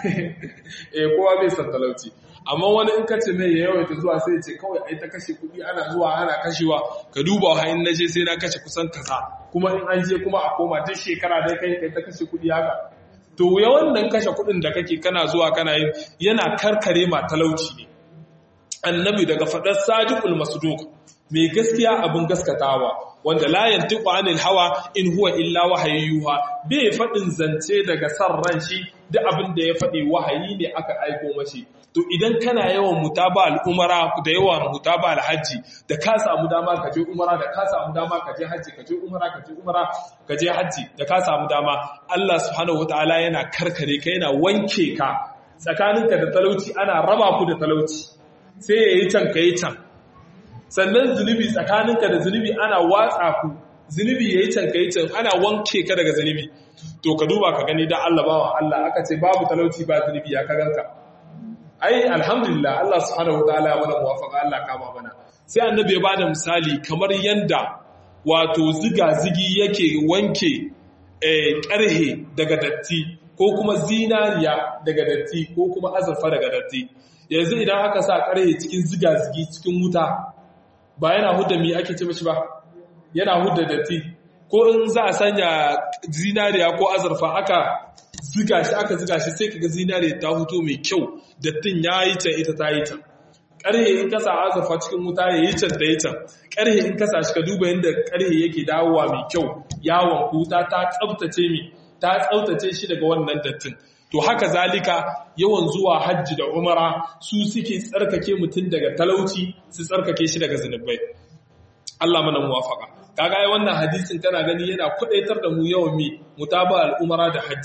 eh kowa bai san talauci amma wani in kace mai ya yawaita zuwa sai ya ce kawai ai ta kashe kuɗi ana zuwa ana kashewa ka duba wa in naje sai na kashe kusan kaza kuma in an je kuma a koma duk shekara dai kai kai ta kashe kuɗi haka to ya wannan kashe kuɗin da kake kana zuwa kana yin yana karkare ma talauci ne annabi daga faɗar sadiqul masduq mai gaskiya abin gaskatawa wanda la yantiqu anil hawa in huwa illa wahayyuha bai faɗin zance daga san ran shi duk abin da ya faɗi wahayi ne aka aiko mashi to idan kana yawan mutaba al'umara da yawan mutaba alhaji da ka samu dama ka je umara da ka samu dama ka je haji ka je umara ka je umara ka je haji da ka samu dama Allah subhanahu wataala yana karkare ka yana wanke ka tsakaninka da talauci ana raba ku da talauci sai yayi can kai can sannan zunubi tsakaninka da zunubi ana watsa ku zunubi yayi can kai can ana wanke ka daga zunubi to ka duba ka gani dan Allah bawa Allah aka ce babu talauci ba zunubi ya ka ganka ai alhamdulillah Allah subhanahu wataala ya mana muwafaqa Allah kama mana sai annabi ya bada misali kamar yanda wato ziga zigi yake wanke eh karhe daga datti ko kuma zinariya daga datti ko kuma azurfa daga datti yanzu idan aka sa karhe cikin ziga zigi cikin wuta ba yana hudda mi ake ce mishi ba yana hudda datti ko in za a sanya zinariya ko azurfa aka ziga shi aka ziga shi sai kaga zinariya ta huto mai kyau dattin ya yi can ita ta yi can ƙarhe in kasa azurfa cikin wuta ya yi can da yi can ƙarhe in kasa shi ka duba yadda ƙarhe yake dawowa mai kyau yawon wuta ta tsabtace mi ta tsabtace shi daga wannan dattin to haka zalika yawan zuwa hajji da umara su suke tsarkake mutum daga talauci su tsarkake shi daga zunubai Allah mana muwafaka kaga ai wannan hadisin kana gani yana kudaitar da mu yawan mi mutaba al'umara da hajji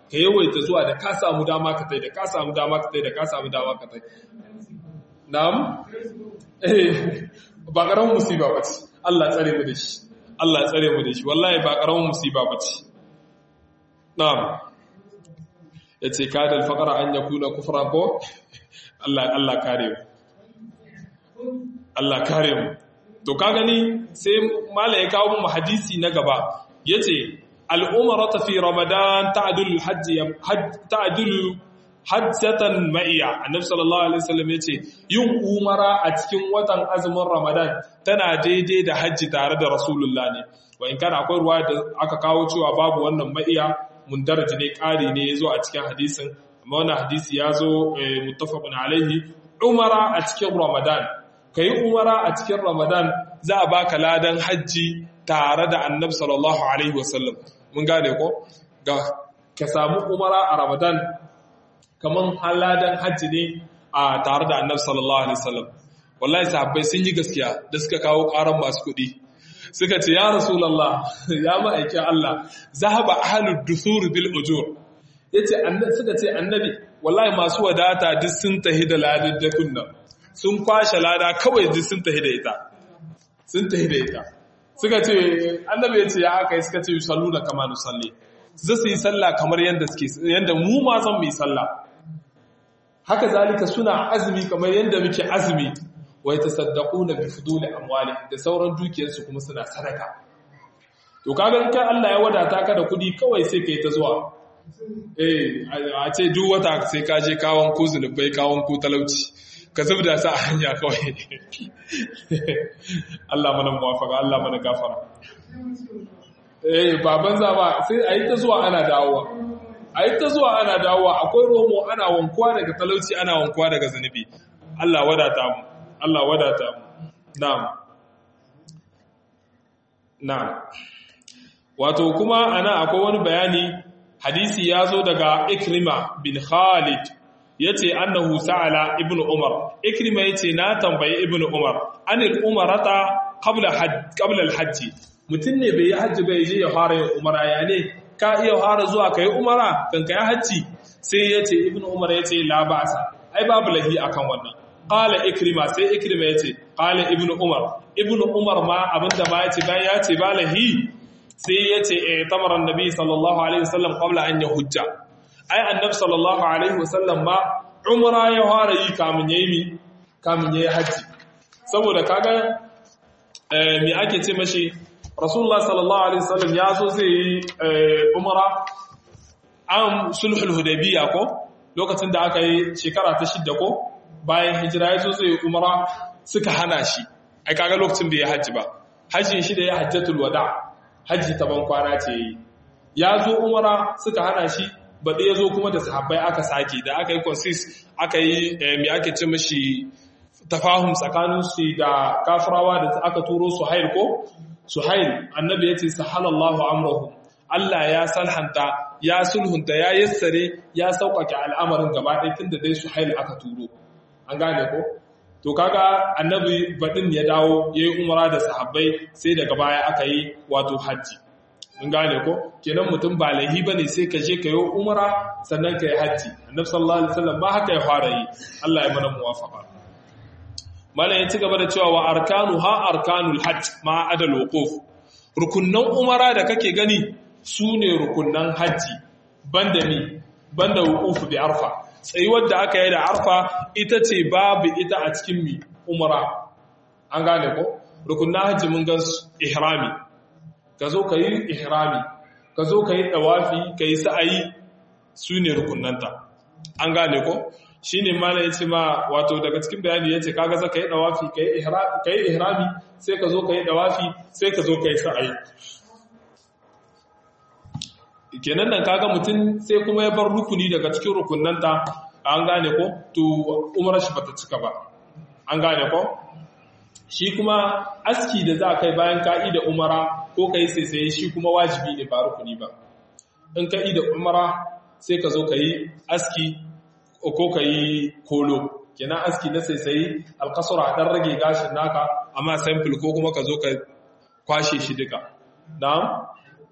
ka yawaita zuwa da ka samu dama ka tai da ka samu dama ka tai da ka samu dama ka tai na'am eh ba karamin musiba bace Allah tsare mu da shi Allah tsare mu da shi wallahi ba karamin musiba bace na'am yace kadal faqara an yakuna kufra ko Allah Allah kare mu Allah kare mu to ka gani sai mala ya kawo mu hadisi na gaba yace al-umrata fi ramadan ta'dul hajj ta'dul hajjatan ma'iya annabi sallallahu alaihi wasallam yace yin umara a cikin watan azumin ramadan tana daidai da hajji tare da rasulullah ne wa in kana akwai ruwa da aka kawo cewa babu wannan ma'iya mundarji ne ƙari ne yazo a cikin hadisin amma wannan hadisi yazo muttafaqun alaihi umara a cikin ramadan kai umara a cikin ramadan za a baka ladan hajji tare da annabi sallallahu alaihi wasallam mun gane ko ga ka samu umara a ramadan kaman haladan hajji ne a tare da annabi sallallahu alaihi wasallam wallahi sahabbai sun yi gaskiya da suka kawo karan masu kuɗi suka ce ya rasulullah ya ma'aikin Allah zahaba ahlud dusur bil ujur yace annabi suka ce annabi wallahi masu wadata duk sun tahi da ladan da kunna sun kwashe lada kawai duk sun tahi da ita sun tahi da ita suka ce annabi ya ce ya aka yi suka ce yusalluna kama nusalli za su yi sallah kamar yadda suke yadda mu ma zan mu yi sallah haka zalika suna azumi kamar yadda muke azumi wai tasaddaquna bi fuduli amwali da sauran dukiyarsu kuma suna sadaka to kaga in kai Allah ya wadata ka da kudi kawai sai kai ta zuwa eh a ce duk wata sai ka je kawon ku zunubai kawon ku talauci ka zubda sa a hanya kawai Allah mana muwafaka Allah mana gafara eh baban za ba sai a yi ta zuwa ana dawowa a yi ta zuwa ana dawowa akwai romo ana wankuwa daga talauci ana wankuwa daga zunubi Allah wadata mu Allah wadata mu na'am na'am wato kuma ana akwai wani bayani hadisi ya zo daga Ikrima bin Khalid yace annahu sa'ala ibnu Umar Ikrima yace na tambayi ibnu Umar anil umarata qabla hajj qabla al-hajj mutum ne bai yi hajji bai je ya fara yin umara ya ne ka iya fara zuwa ka yi umara kan ka yi hajji sai ya ce ibn umar ya ce labasa ai babu lahi akan wannan ƙala ikrima sai ikrima ya ce ƙala ibn umar ibn umar ma abinda ma ya ce bayan ya ce ba lahi sai ya ce e tamaran nabi sallallahu alaihi wasallam qabla an ya hujja ai annab sallallahu alaihi wasallam ma umara ya fara yi kamun yayi mi kamun yayi hajji saboda kaga me ake ce mashi rasulullah sallallahu alaihi wasallam ya zo zai yi umara an sulhul hudaybiya ko lokacin da aka yi shekara ta shidda ko bayan hijira ya zo zai yi umara suka hana shi ai kaga lokacin bai yi hajji ba hajjin shi da ya hajjatul wada hajji ta ban kwana ce yi ya zo umara suka hana shi baɗi ya zo kuma da sahabbai aka sake da aka yi consis aka yi mai ake ce mashi tafahum tsakanin su da kafirawa da aka turo su hail ko Suhail annabi yace sahalallahu amrahu Allah ya salhanta ya sulhunta ya yassare ya sauƙaƙe al'amarin gaba ɗaya tunda dai Suhail aka turo an gane ko to kaga annabi badin ya dawo yayi umara da sahabbai sai daga baya aka yi wato haji mun gane ko kenan mutum ba lahi bane sai ka je ka yi umara sannan ka yi haji annabi sallallahu alaihi wasallam ba haka ya fara yi Allah ya mana muwafaqa malam ya ci gaba da cewa wa arkanu ha arkanul hajj ma adal wuquf rukunnan umara da kake gani sune rukunnan haji banda mi banda wuquf bi arfa tsayuwar da aka yi da arfa ita ce babu ita a cikin mi umara an gane ko rukunnan haji mun gan ihrami ka zo ka yi ihrami ka zo ka yi dawafi ka yi sa'ayi sune rukunnanta an gane ko shi ne mana ya ce ma wato daga cikin bayani ya ce kaga za ka yi ɗawafi ka yi ihrami sai ka zo ka yi ɗawafi sai ka zo ka yi sa'ayi kenan nan kaga mutum sai kuma ya bar rukuni daga cikin rukunanta an gane ko to umarar shi bata cika ba an gane ko shi kuma aski da za kai bayan ka'i da umara ko ka yi sai shi kuma wajibi ne ba rukuni ba in ka'i da umara sai ka zo ka yi aski ko ka yi kolo kenan aski na sai sai alkasura dan rage gashin naka amma sample ko kuma ka zo ka kwashe shi duka na'am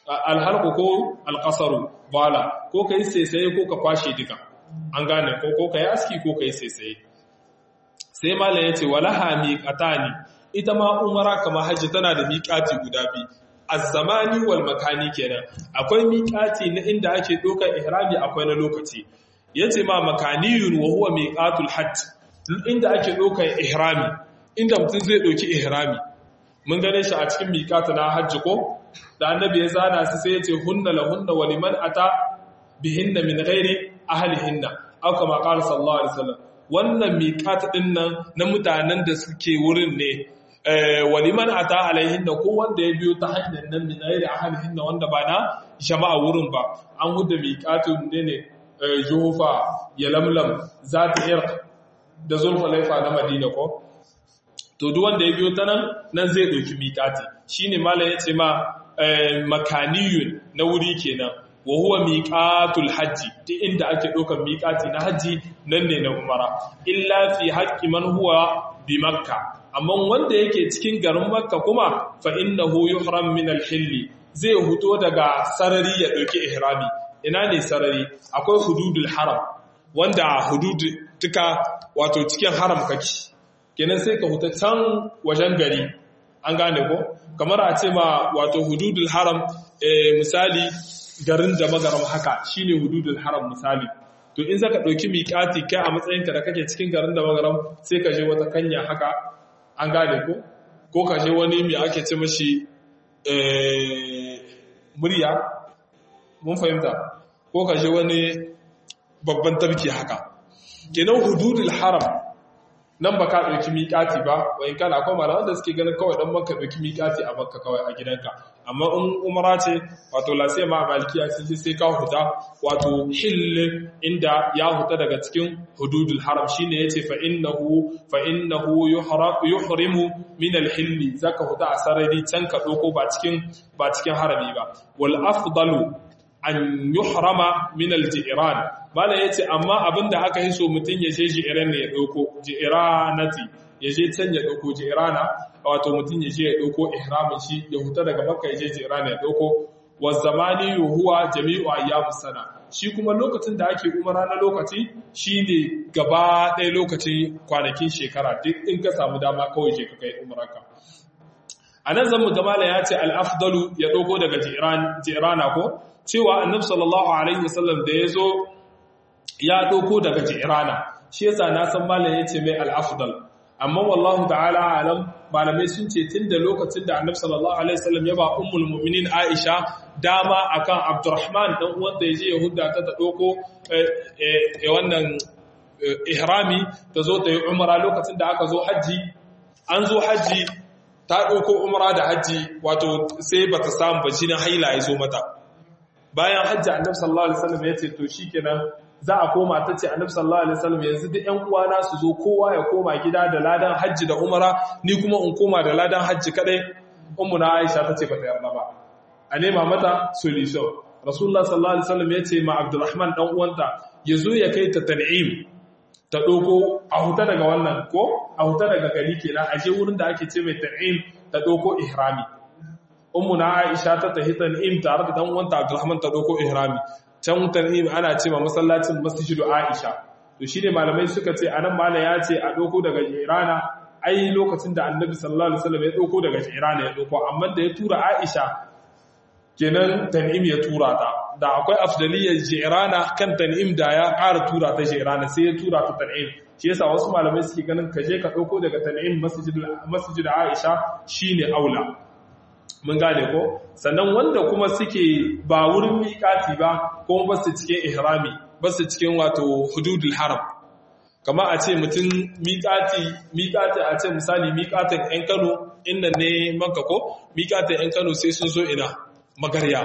alhalku ko alƙasaru bala ko ka yi saisaye ko ka kwashe duka an gane ko ko ka yi aski ko ka yi saisaye sai malam ya ce walaha miƙata ne ita ma umara kamar hajji tana da miƙati guda biyu azzamani wal makani kenan akwai miƙati na inda ake ɗaukar ihrami akwai na lokaci yace ma makaniyun wa huwa miqatul hajj inda ake ɗaukar ihrami inda mutum zai ɗauki ihrami mun gane shi a cikin miƙata na hajji ko da annabi ya zana su sai ya ce hunna la hunna wa liman ata bihinna min ghairi ahlihinna aw kama qala sallallahu alaihi wasallam wannan miƙata din nan na mutanen da suke wurin ne wa liman ata alaihinna ko wanda ya biyo ta hanyar nan min ghairi ahlihinna wanda ba na jama'a wurin ba an huda miƙatun ne ne juhufa ya lamlam zata irq da zulfalaifa na madina ko to duk wanda ya biyo ta nan nan zai ɗauki miƙati shine malam ya ce ma makaniyun na wuri kenan wa huwa miqatul hajji ta inda ake ɗaukar miƙati na hajji nan ne na umara illa fi haqqi man huwa bi makka amma wanda yake cikin garin makka kuma fa innahu yuhram min al-hill zai huto daga sarari ya ɗauki ihrami ina ne sarari akwai hududul haram wanda hudud tuka wato cikin haram kake kenan sai ka huta can wajen gari an gane ko kamar a ce ma wato hududul haram misali garin da magaram haka shine hududul haram misali to in zaka dauki miƙati kai a matsayinka da kake cikin garin da magaram sai ka je wata kanya haka an gane ko ko ka je wani mai ake ce mashi murya mun fahimta ko ka je wani babban tabki haka kenan hududul haram nan ba ka ɗauki miƙati ba wani kana akwai malaman da suke ganin kawai ɗan maka ɗauki miƙati a makka kawai a gidanka amma in umara ce wato lasiya ma malikiya sun ce sai ka huta wato hill inda ya huta daga cikin hududul haram shine yace fa innahu fa innahu yuhrimu min al-hill zaka huta a sarari can ka ɗauko ba cikin ba cikin harami ba wal afdalu an yuhrama min al-ji'ran bala yace amma abinda aka yi so mutun ya je ji'ran ne ya dauko ji'ranati ya je can ya dauko ji'rana wato mutun ya je ya dauko ihramin shi ya huta daga makka ya je ji'rana ya dauko wa zamani huwa jami'u ayyamus sana shi kuma lokacin da ake umara na lokaci shine gaba ɗaya lokacin kwanakin shekara duk in ka samu dama kawai je ka kai umaraka a nan zan mu gamala ya ce al-afdalu ya dauko daga ji'rana ko cewa annabi sallallahu alaihi wasallam da yazo ya doko daga jirana shi yasa na san malam yace mai al-afdal amma wallahu ta'ala alam malamai sun ce tunda lokacin da annabi sallallahu alaihi wasallam ya ba ummul mu'minin Aisha dama akan Abdurrahman dan uwan da yaje Yahuda ta ta doko eh wannan ihrami ta zo ta yi umra lokacin da aka zo haji an zo haji ta doko umra da haji wato sai bata samu ba jinin haila ya zo mata bayan hajji annabi sallallahu alaihi wasallam ya ce to shikenan za a koma ta ce annabi sallallahu alaihi wasallam yanzu duk ƴan uwana su zo kowa ya koma gida da ladan hajji da umara ni kuma in koma da ladan hajji kadai ummu na Aisha ta ce ba ta yarda ba a nema mata solution rasulullah sallallahu alaihi wasallam ya ce ma Abdurrahman dan uwanta yazo ya kai ta tan'im ta doko a huta daga wannan ko a huta daga gari kenan a je wurin da ake ce mai tan'im ta doko ihrami ummu na Aisha ta tahi tan'im tare da dan uwanta Abdurrahman ta doko ihrami can tan'im ana ce ma masallacin masjidu Aisha to shine malamai suka ce anan mala ya ce a doko daga Irana ai lokacin da Annabi sallallahu alaihi wasallam ya doko daga Irana ya doko amma da ya tura Aisha kenan tan'im ya tura ta da akwai afdaliyar Jirana kan tan'im da ya ƙara tura ta Jirana sai ya tura ta tan'im shi yasa wasu malamai suke ganin kaje ka dauko daga tan'im masjidul masjid Aisha shine aula mun gane ko sannan wanda kuma suke ba wurin miƙati ba kuma ba su cikin ihrami ba su cikin wato hududul haram kama a ce mutum miƙati miƙati a ce misali miƙatin 'yan kano inda ne maka ko miƙatin 'yan kano sai sun zo ina magarya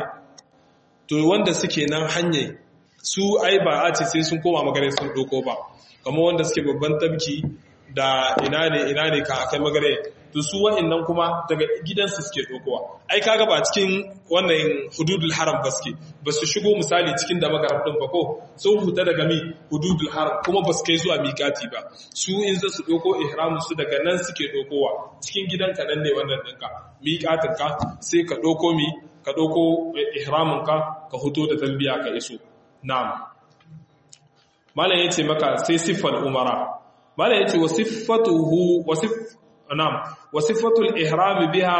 to wanda suke nan hanyar su ai ba a ce sai sun koma magarya sun ɗoko ba kama wanda suke babban tabki da ina ne ina ne ka kai magarya to su wa'annan kuma daga gidansu suke dokowa ai kaga ba cikin wannan hududul haram ba suke ba su shigo misali cikin da magarab din ba ko sun huta daga mi hududul haram kuma ba su kai zuwa miƙati ba su in za su doko ihramu su daga nan suke dokowa cikin gidanka nan ne wannan ɗinka miƙatin ka sai ka doko mi ka ɗauko ihraminka ka huto da talbiya ka iso na'am malam ya ce maka sai siffar umara malam ya ce wa siffatuhu wa siff na'am wa siffatul ihram biha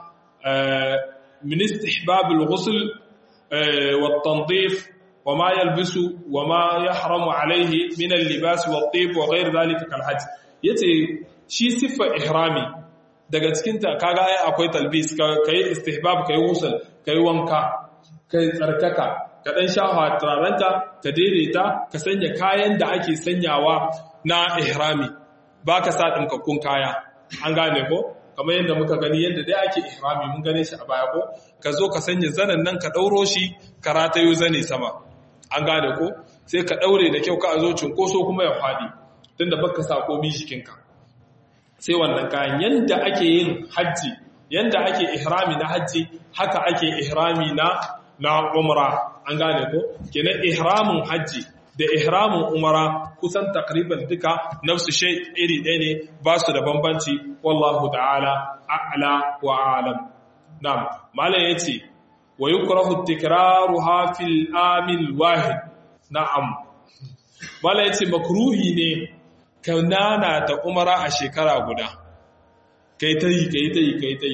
min istihbab al-ghusl wa at-tanzif wa ma yalbisu wa ma yahramu alayhi min al-libas wa at-tib wa ghayr dhalika kal hajj yace shi siffar ihrami daga cikinta kaga ai akwai talbis kai istihbab kai ghusl kai wanka kai tsarkaka ka dan shafa turarenta ka daidaita ka sanya kayan da ake sanyawa na ihrami baka sa dinkakkun kaya an gane ko kamar yadda muka gani yadda dai ake ihrami mun gane shi a baya ko ka zo ka sanya zanen nan ka dauro shi ka ratayo zane sama an gane ko sai ka daure da kyau ka zo cinkoso kuma ya fadi tunda baka sa komai jikinka sai wannan kayan yanda ake yin hajji yanda ake ihrami na hajji haka ake ihrami na na umra an gane ko kenan ihramin hajji da ihramin umra kusan takriban duka nafsu shay iri ɗaya ne ba su da bambanci wallahu ta'ala a'la wa a'lam na'am malam yace wa yukrahu tikraruha fil amil wahid na'am malam yace makruhi ne ka nana ta umara a shekara guda kai ta yi kai ta yi kai ta yi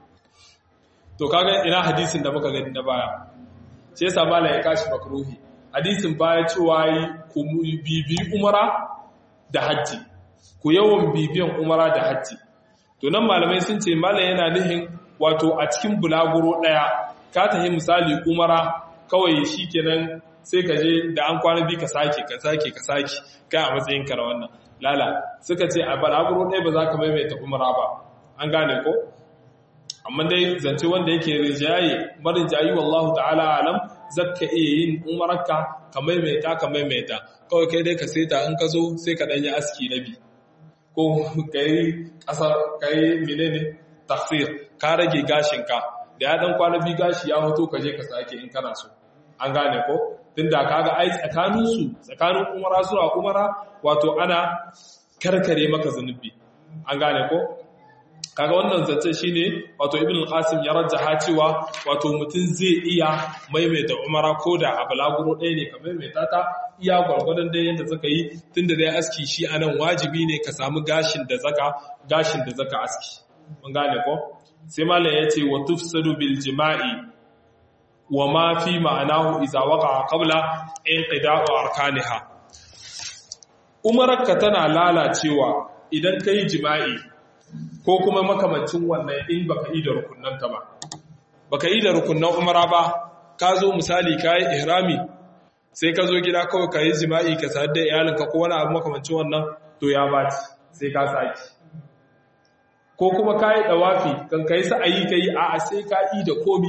to kaga ina hadisin da muka gani na baya sai sa mala ya kashi makruhi hadisin baya cewa yi ku bibi umara da hajji ku yawan bibiyan umara da hajji to nan malamai sun ce mala yana nihin wato a cikin bulaguro daya ka tafi misali umara kawai shikenan sai ka je da an kwana bi ka sake ka sake ka sake kai a matsayin ka na wannan lala suka ce a balaguro ɗaya ba za ka maimaita umara ba an gane ko amma dai zance wanda yake rijaye marin jayi wallahu ta'ala alam zakka iya yin umararka ka maimaita ka maimaita kawai kai dai ka seta in ka zo sai ka ɗanyi aski na bi ko ka yi ƙasar ka yi menene tafsir ka rage gashinka da ya ɗan kwana bi gashi ya hoto ka je ka sake in kana so an gane ko tunda kaga ai tsakaninsu tsakanin umara zuwa umara wato ana karkare maka zunubi an gane ko kaga wannan zance shine wato ibn al-qasim ya rajjaha cewa wato mutum zai iya maimaita umara ko da a balaguro ɗaya ne ka maimaita ta iya gwargwadon dai yadda zaka yi tunda dai aski shi anan wajibi ne ka samu gashin da zaka gashin da zaka aski mun gane ko sai malam yace wa tufsadu bil jima'i wa ma fi ma'anahu idza waqa'a qabla inqida'u arkaniha umarka tana lalacewa idan kai jima'i ko kuma makamancin wannan in baka yi da rukunnanta ba baka yi da rukunnan umara ba ka zo misali ka yi ihrami sai ka zo gida kawai ka yi jima'i ka sadar da iyalinka ko wani abu makamancin wannan to ya baci sai ka saki ko kuma ka yi dawafi kan ka yi sa'ayi ka yi a'a sai ka yi da komi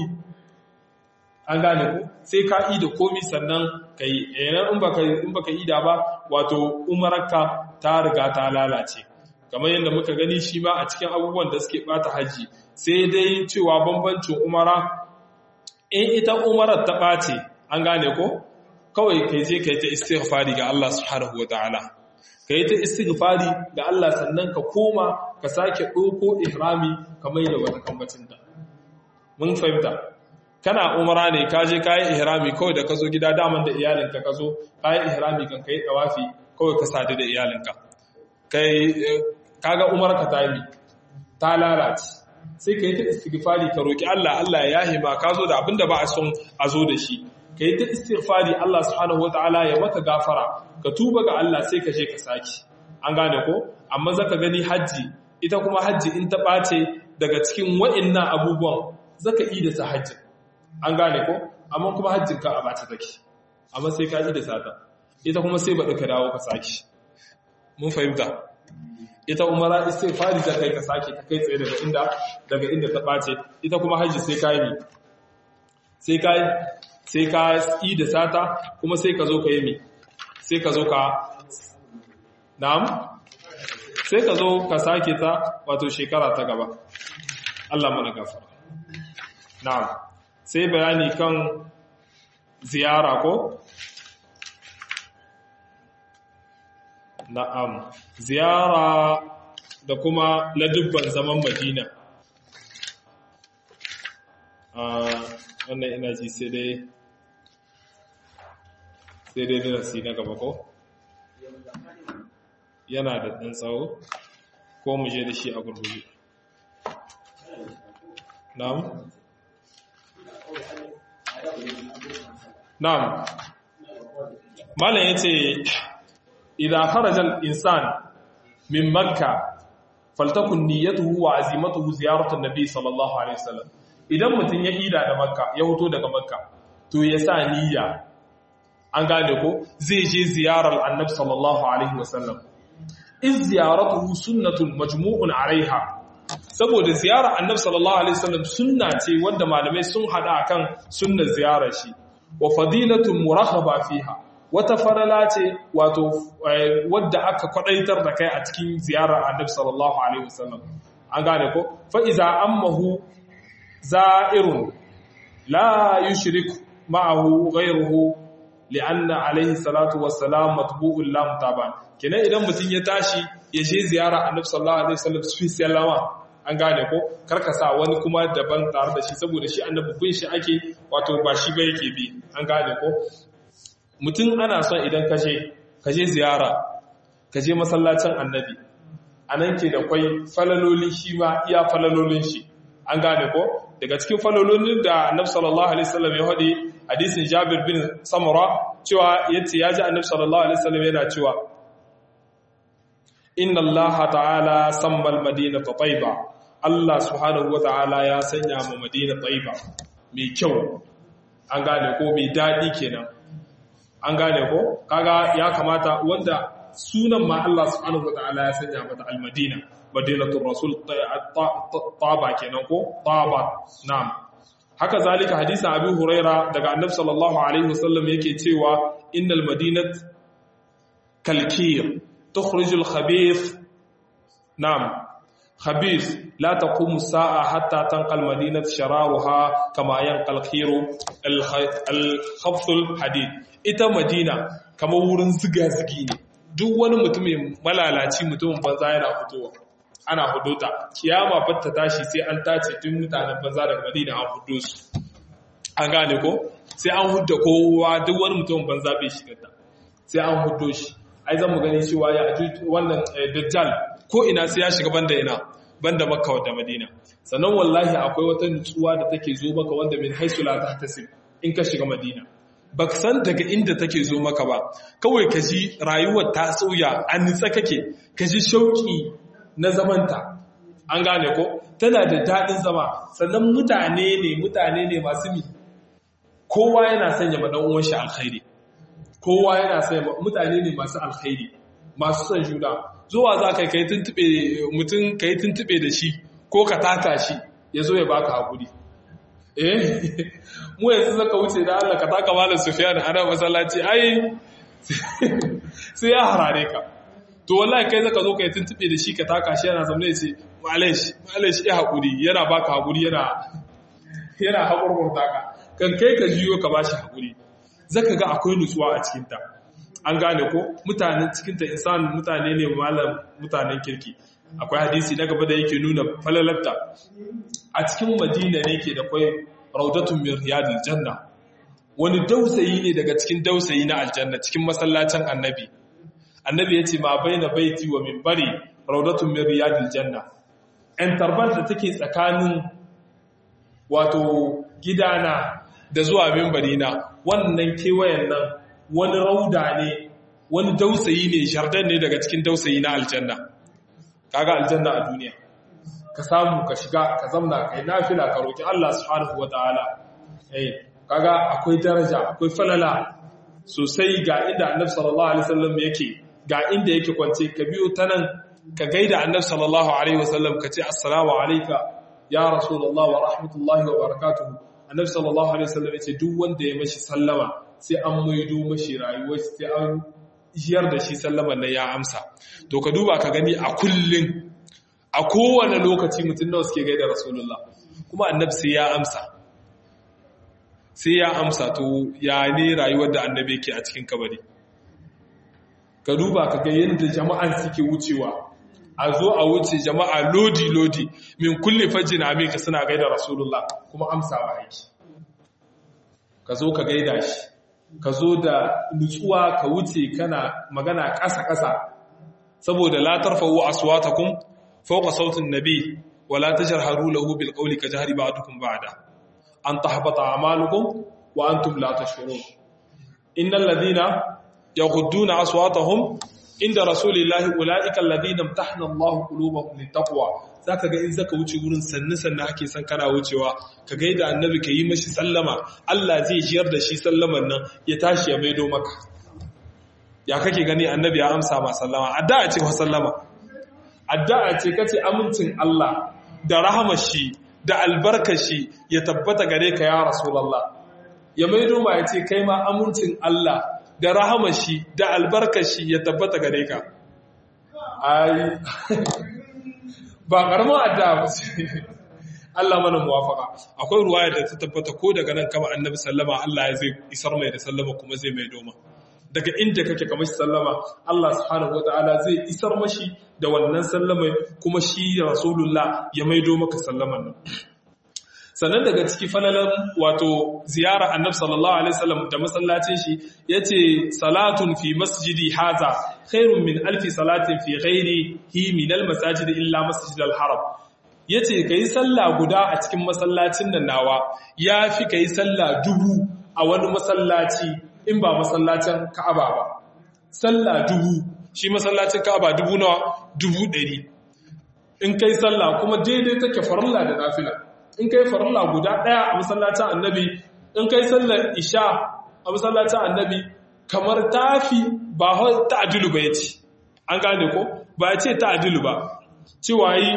an gane ku sai ka yi da komi sannan ka yi yanar in baka yi da ba wato umararka ta riga ta lalace kamar yadda muka gani shi ma a cikin abubuwan da suke bata haji sai dai cewa bambancin umara in ita umarar ta ɓace an gane ko kawai kai je kai ta istighfari ga Allah subhanahu wataala kai ta istighfari ga Allah sannan ka koma ka sake ɗauko ihrami kamar yadda wata kambacin ta mun fahimta kana umara ne ka je kayi ihrami kawai da ka zo gida daman da iyalinka ka zo kayi ihrami kan kai tawafi kawai ka sadu da iyalinka kai kaga umarka ta yi ta lalace sai ka yi ta istighfari ka roki Allah Allah ya yahima ka zo da abinda ba a son a zo da shi ka yi ta istighfari Allah subhanahu wataala ya maka gafara ka tuba ga Allah sai ka je ka saki an gane ko amma zaka gani haji ita kuma haji in ta bace daga cikin wa'annan abubuwan zaka yi da sa haji an gane ko amma kuma hajjin ka a bace take amma sai ka yi da sata ita kuma sai baɗi ka dawo ka saki mun fahimta ita umara istighfari da kai ka sake ta kai tsaye daga inda daga inda ta bace ita kuma haji sai ka yi sai ka sai ka yi da sata kuma sai ka zo ka yi mi sai ka zo ka na'am sai ka zo ka sake ta wato shekara ta gaba Allah mana gafara na'am sai bayani kan ziyara ko Na'am, ziyara da kuma ladubban zaman Madina. wannan ina ji sai dai sai dai darasi na gaba ko yana da ɗan tsawo ko mu je da shi a gurguje na'am na'am malam yace idan kharaja al-insan min makka faltakun niyyatuhu wa azimatuhu ziyaratu an-nabi sallallahu alaihi wasallam idan mutun ya ida da makka ya hoto daga makka to ya sa niyya an gane ko zai je ziyarar annabi sallallahu alaihi wasallam iz ziyaratuhu sunnatun majmu'un alaiha saboda ziyarar annabi sallallahu alaihi wasallam sunna ce wanda malamai sun hada akan sunnar ziyarar shi wa fadilatun muraghaba fiha wata farala ce wato wadda aka kwadaitar da kai a cikin ziyarar annabi sallallahu alaihi wasallam an gane ko fa iza ammahu za'irun la yushrik ma'ahu ghayruhu li'anna alaihi salatu wassalam matbu'un la mutaban kenan idan mutun ya tashi ya je ziyara annabi sallallahu alaihi wasallam su sallama an gane ko karka sa wani kuma daban tare da shi saboda shi annabi bin shi ake wato ba shi ba yake bi an gane ko mutum ana son idan ka je ka je ziyara ka je masallacin annabi anan ke da kwai falalolin shi ma iya falalolin shi an gane ko daga cikin falalolin da annabi sallallahu alaihi wasallam ya hadi hadisin Jabir bin Samura cewa yace yaji annabi sallallahu alaihi wasallam yana cewa inna allaha ta'ala samma al-madinata tayyiba Allah subhanahu wa ta'ala ya sanya mu madina tayyiba mai kyau an gane ko mai dadi kenan an gane ko kaga ya kamata wanda sunan ma Allah subhanahu wa ta'ala ya sanya mata al-madina madinatul rasul taba kenan ko taba na'am haka zalika hadisin abi huraira daga annabi sallallahu alaihi wasallam yake cewa innal madinat kalkir tukhrijul khabith na'am khabith la taqumu sa'a hatta tanqal madinat shararuha kama yanqal khiru al khafthul hadid ita madina kamar wurin ziga zigi ne duk wani mutumin malalaci mutumin banza yana fitowa ana hudota kiyama fatta tashi sai an tace tun mutanen banza daga madina an hudo su an gane ko sai an hudda kowa duk wani mutumin banza bai shiga ta sai an hudo shi ai zan mu gani cewa ya wannan dajjal ko ina sai ya shiga banda ina banda makka da madina sannan wallahi akwai wata nutsuwa da take zo maka wanda min haisu la tahtasib in ka shiga madina ba san daga inda take zo maka ba kawai ka ji rayuwar ta sauya an nitsa kake ka ji shauki na zamanta an gane ko tana da daɗin zama sannan mutane ne mutane ne masu mi kowa yana sanya ma uwan shi alkhairi kowa yana sanya mutane ne masu alkhairi masu son juna zuwa za ka kai tuntube mutum ka yi tuntube da shi ko ka taka shi ya zo ya baka hakuri eh mu yanzu zaka wuce da Allah ka taka malam Sufyan ana masallaci ai sai ya harare ka to wallahi kai zaka zo ka yi tuntube da shi ka taka shi yana zamne ce malish malish ya hakuri yana baka hakuri yana yana hakurkurta ka kan kai ka jiyo ka bashi hakuri zaka ga akwai nutsuwa a cikin ta an gane ko mutanen cikin ta insan mutane ne malam mutanen kirki akwai hadisi na gaba da yake nuna falalatta a cikin madina ne ke da kwai raudatun min riyadil janna wani dausayi ne daga cikin dausayi na aljanna cikin masallacin annabi annabi ya ce ma baina baiti wa minbari raudatun min riyadil janna en tarbar da take tsakanin wato gidana da zuwa minbari na wannan kewayen nan wani rauda ne wani dausayi ne jardin ne daga cikin dausayi na aljanna kaga aljanna a duniya ka samu ka shiga ka zamna kai nafila ka roki Allah subhanahu wataala eh kaga akwai daraja akwai falala sosai ga inda Annabi sallallahu alaihi wasallam yake ga inda yake kwance ka biyo ta nan ka gaida Annabi sallallahu alaihi wasallam ka ce assalamu alayka ya rasulullah wa rahmatullahi wa barakatuh Annabi sallallahu alaihi wasallam yace duk wanda ya mashi sallama sai an maido mashi rayuwar sai an jiyar da shi sallaman nan ya amsa to ka duba ka gani a kullun a kowane lokaci mutum nawa suke gaida rasulullah kuma annabi sai ya amsa sai ya amsa to ya ne rayuwar da annabi yake a cikin kabari ka duba ka ga yadda jama'an suke wucewa a zo a wuce jama'a lodi lodi min kulli fajjin amika suna gaida rasulullah kuma amsawa aiki ka zo ka gaida shi ka zo da nutsuwa ka wuce kana magana ƙasa-ƙasa saboda la tarfa'u aswatakum fawqa sautin nabi wa la tajharu lahu bil qawli ka jahri ba'dukum ba'da an tahbata a'malukum wa antum la tashurun innal ladhina yaghudduna aswatahum inda rasulillahi ulaika alladhina imtahana Allahu qulubahum littaqwa zaka ga in zaka wuce gurin sannu sannu ake san kana wucewa ka gaida annabi ka yi mashi sallama Allah zai jiyar da shi sallaman nan ya tashi ya maido maka ya kake gani annabi ya amsa ma sallama addu'a ce wa sallama addu'a ce kace amincin Allah da rahamar shi da albarkar shi ya tabbata gare ka ya rasulullah ya maido ma ya ce kai ma amincin Allah da rahamar shi da albarkar shi ya tabbata gare ka ai ba karamin addu'a ba ce Allah mana muwafaka akwai ruwaya da ta tabbata ko daga nan kama annabi sallama Allah ya zai isar mai da sallama kuma zai mai doma daga inda kake kamar sallama Allah subhanahu wataala zai isar mashi da wannan sallama kuma shi rasulullah ya maido maka sallaman nan sannan daga ciki falalan wato ziyara annabi sallallahu alaihi wasallam da masallacin shi yace salatun fi masjidi haza khairun min alfi salatin fi ghairihi min almasajid illa masjid alharam yace kai sallah guda a cikin masallacin nan nawa yafi kai sallah dubu a wani masallaci in ba masallacin Ka'aba ba sallah dubu shi masallacin Ka'aba dubu nawa dubu ɗari in kai sallah kuma daidai take farilla da nafila in kai farilla guda ɗaya a masallacin annabi in kai sallar isha a masallacin annabi kamar tafi ba ta'adilu ba ya ce an gane ko ba ya ce ta'adilu ba cewa yi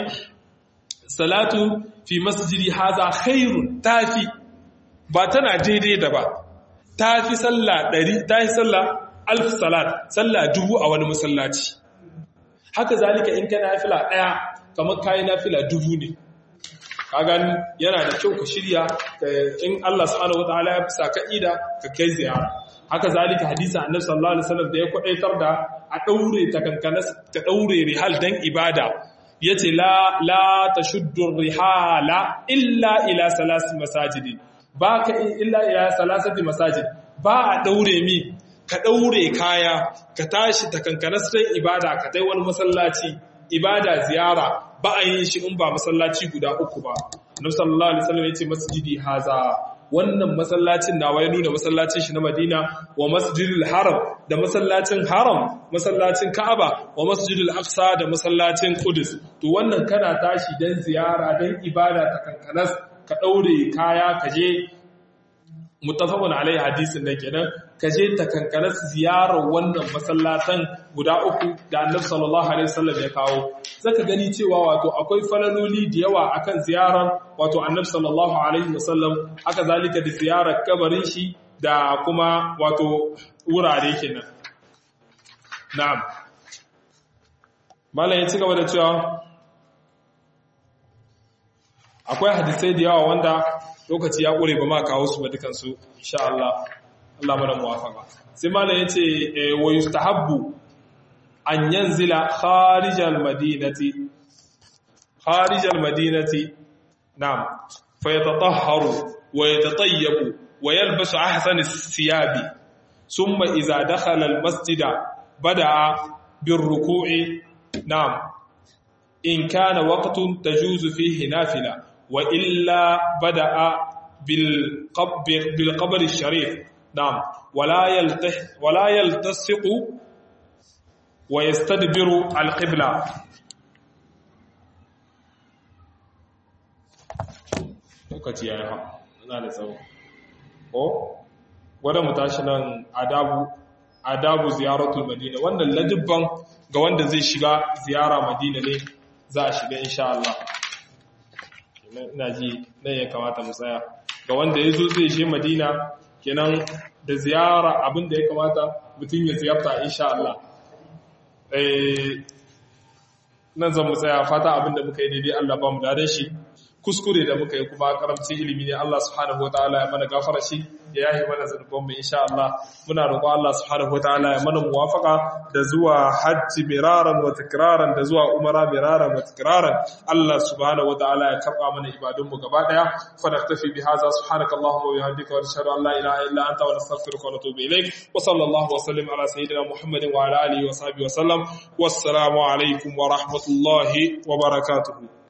salatu fi masjidi haza khairun tafi ba tana daidai da ba tafi sallah ɗari tafi sallah alf salat sallah dubu a wani masallaci haka zalika in kana nafila ɗaya kamar kayi nafila dubu ne kagan yana da kyau ka shirya in Allah subhanahu wataala ya fisa ka ida ka kai ziyara haka zalika hadisi annabi sallallahu alaihi wasallam da ya kwadaitar da a daure ta kankana ta daure rihal dan ibada yace la la tashuddu rihala illa ila salasi masajidi baka illa ila salasati masajid ba a daure mi ka daure kaya ka tashi ta kankana sai ibada ka tai wani masallaci ibada ziyara ba a yin shi in ba masallaci guda uku ba annabi sallallahu alaihi wasallam yace masjidi haza wannan masallacin nawa ya nuna masallacin shi na Madina wa masjidil haram da masallacin haram masallacin Ka'aba wa masjidil aqsa da masallacin Qudus to wannan kana tashi dan ziyara dan ibada ta kankanas ka daure kaya ka je muttafaqun alaihi hadisin da kenan ka je ta kankanas ziyarar wannan masallatan guda uku da Annabi sallallahu alaihi wasallam ya kawo zaka gani cewa wato akwai falaloli da yawa akan ziyarar wato Annabi sallallahu alaihi wasallam haka zalika da ziyarar kabarin shi da kuma wato wurare kenan na'am mallan ya ci gaba da cewa akwai hadisai da yawa wanda lokaci ya ƙure ba ma kawo su ba dukansu insha Allah Allah mana muwafaka sai malam yace wa yustahabbu an yanzila kharijal madinati kharijal madinati na'am fa yatatahharu wa yatatayyabu wa yalbasu ahsana thiyabi thumma idza dakhala al masjida bada'a bir ruku'i na'am in kana waqtun tajuzu fihi nafila وإلا بدأ بالقبر الشريف نعم ولا يلتح ولا يلتصق ويستدبر القبلة lokaci ya yi ha na da tsawo ko wadda mu tashi nan adabu adabu ziyaratul madina wannan ladibban ga wanda zai shiga ziyara madina ne za a shiga insha Allah ina ji nan ya kamata mu tsaya ga wanda ya zo zai je madina kenan da ziyara abin da ya kamata mutum ya ziyarta insha Allah nan zan mu tsaya fata abin da muka yi daidai Allah ba mu dare shi kuskure da muka yi kuma karamci ilimi ne Allah subhanahu wataala ya mana gafara shi ya yahi mana zanuban mu insha Allah muna roƙon Allah subhanahu wataala ya mana muwafaka da zuwa hajji miraran wa tikraran da zuwa umara miraran wa tikraran Allah subhanahu wataala ya karba mana ibadun mu gaba daya fa naktafi bi hadha subhanaka allahumma wa bihamdika wa nashhadu an la ilaha illa anta wa nastaghfiruka wa natubu ilayk wa sallallahu wa sallim ala sayyidina muhammadin wa ala alihi wa sahbihi wa sallam wassalamu alaikum wa rahmatullahi wa barakatuh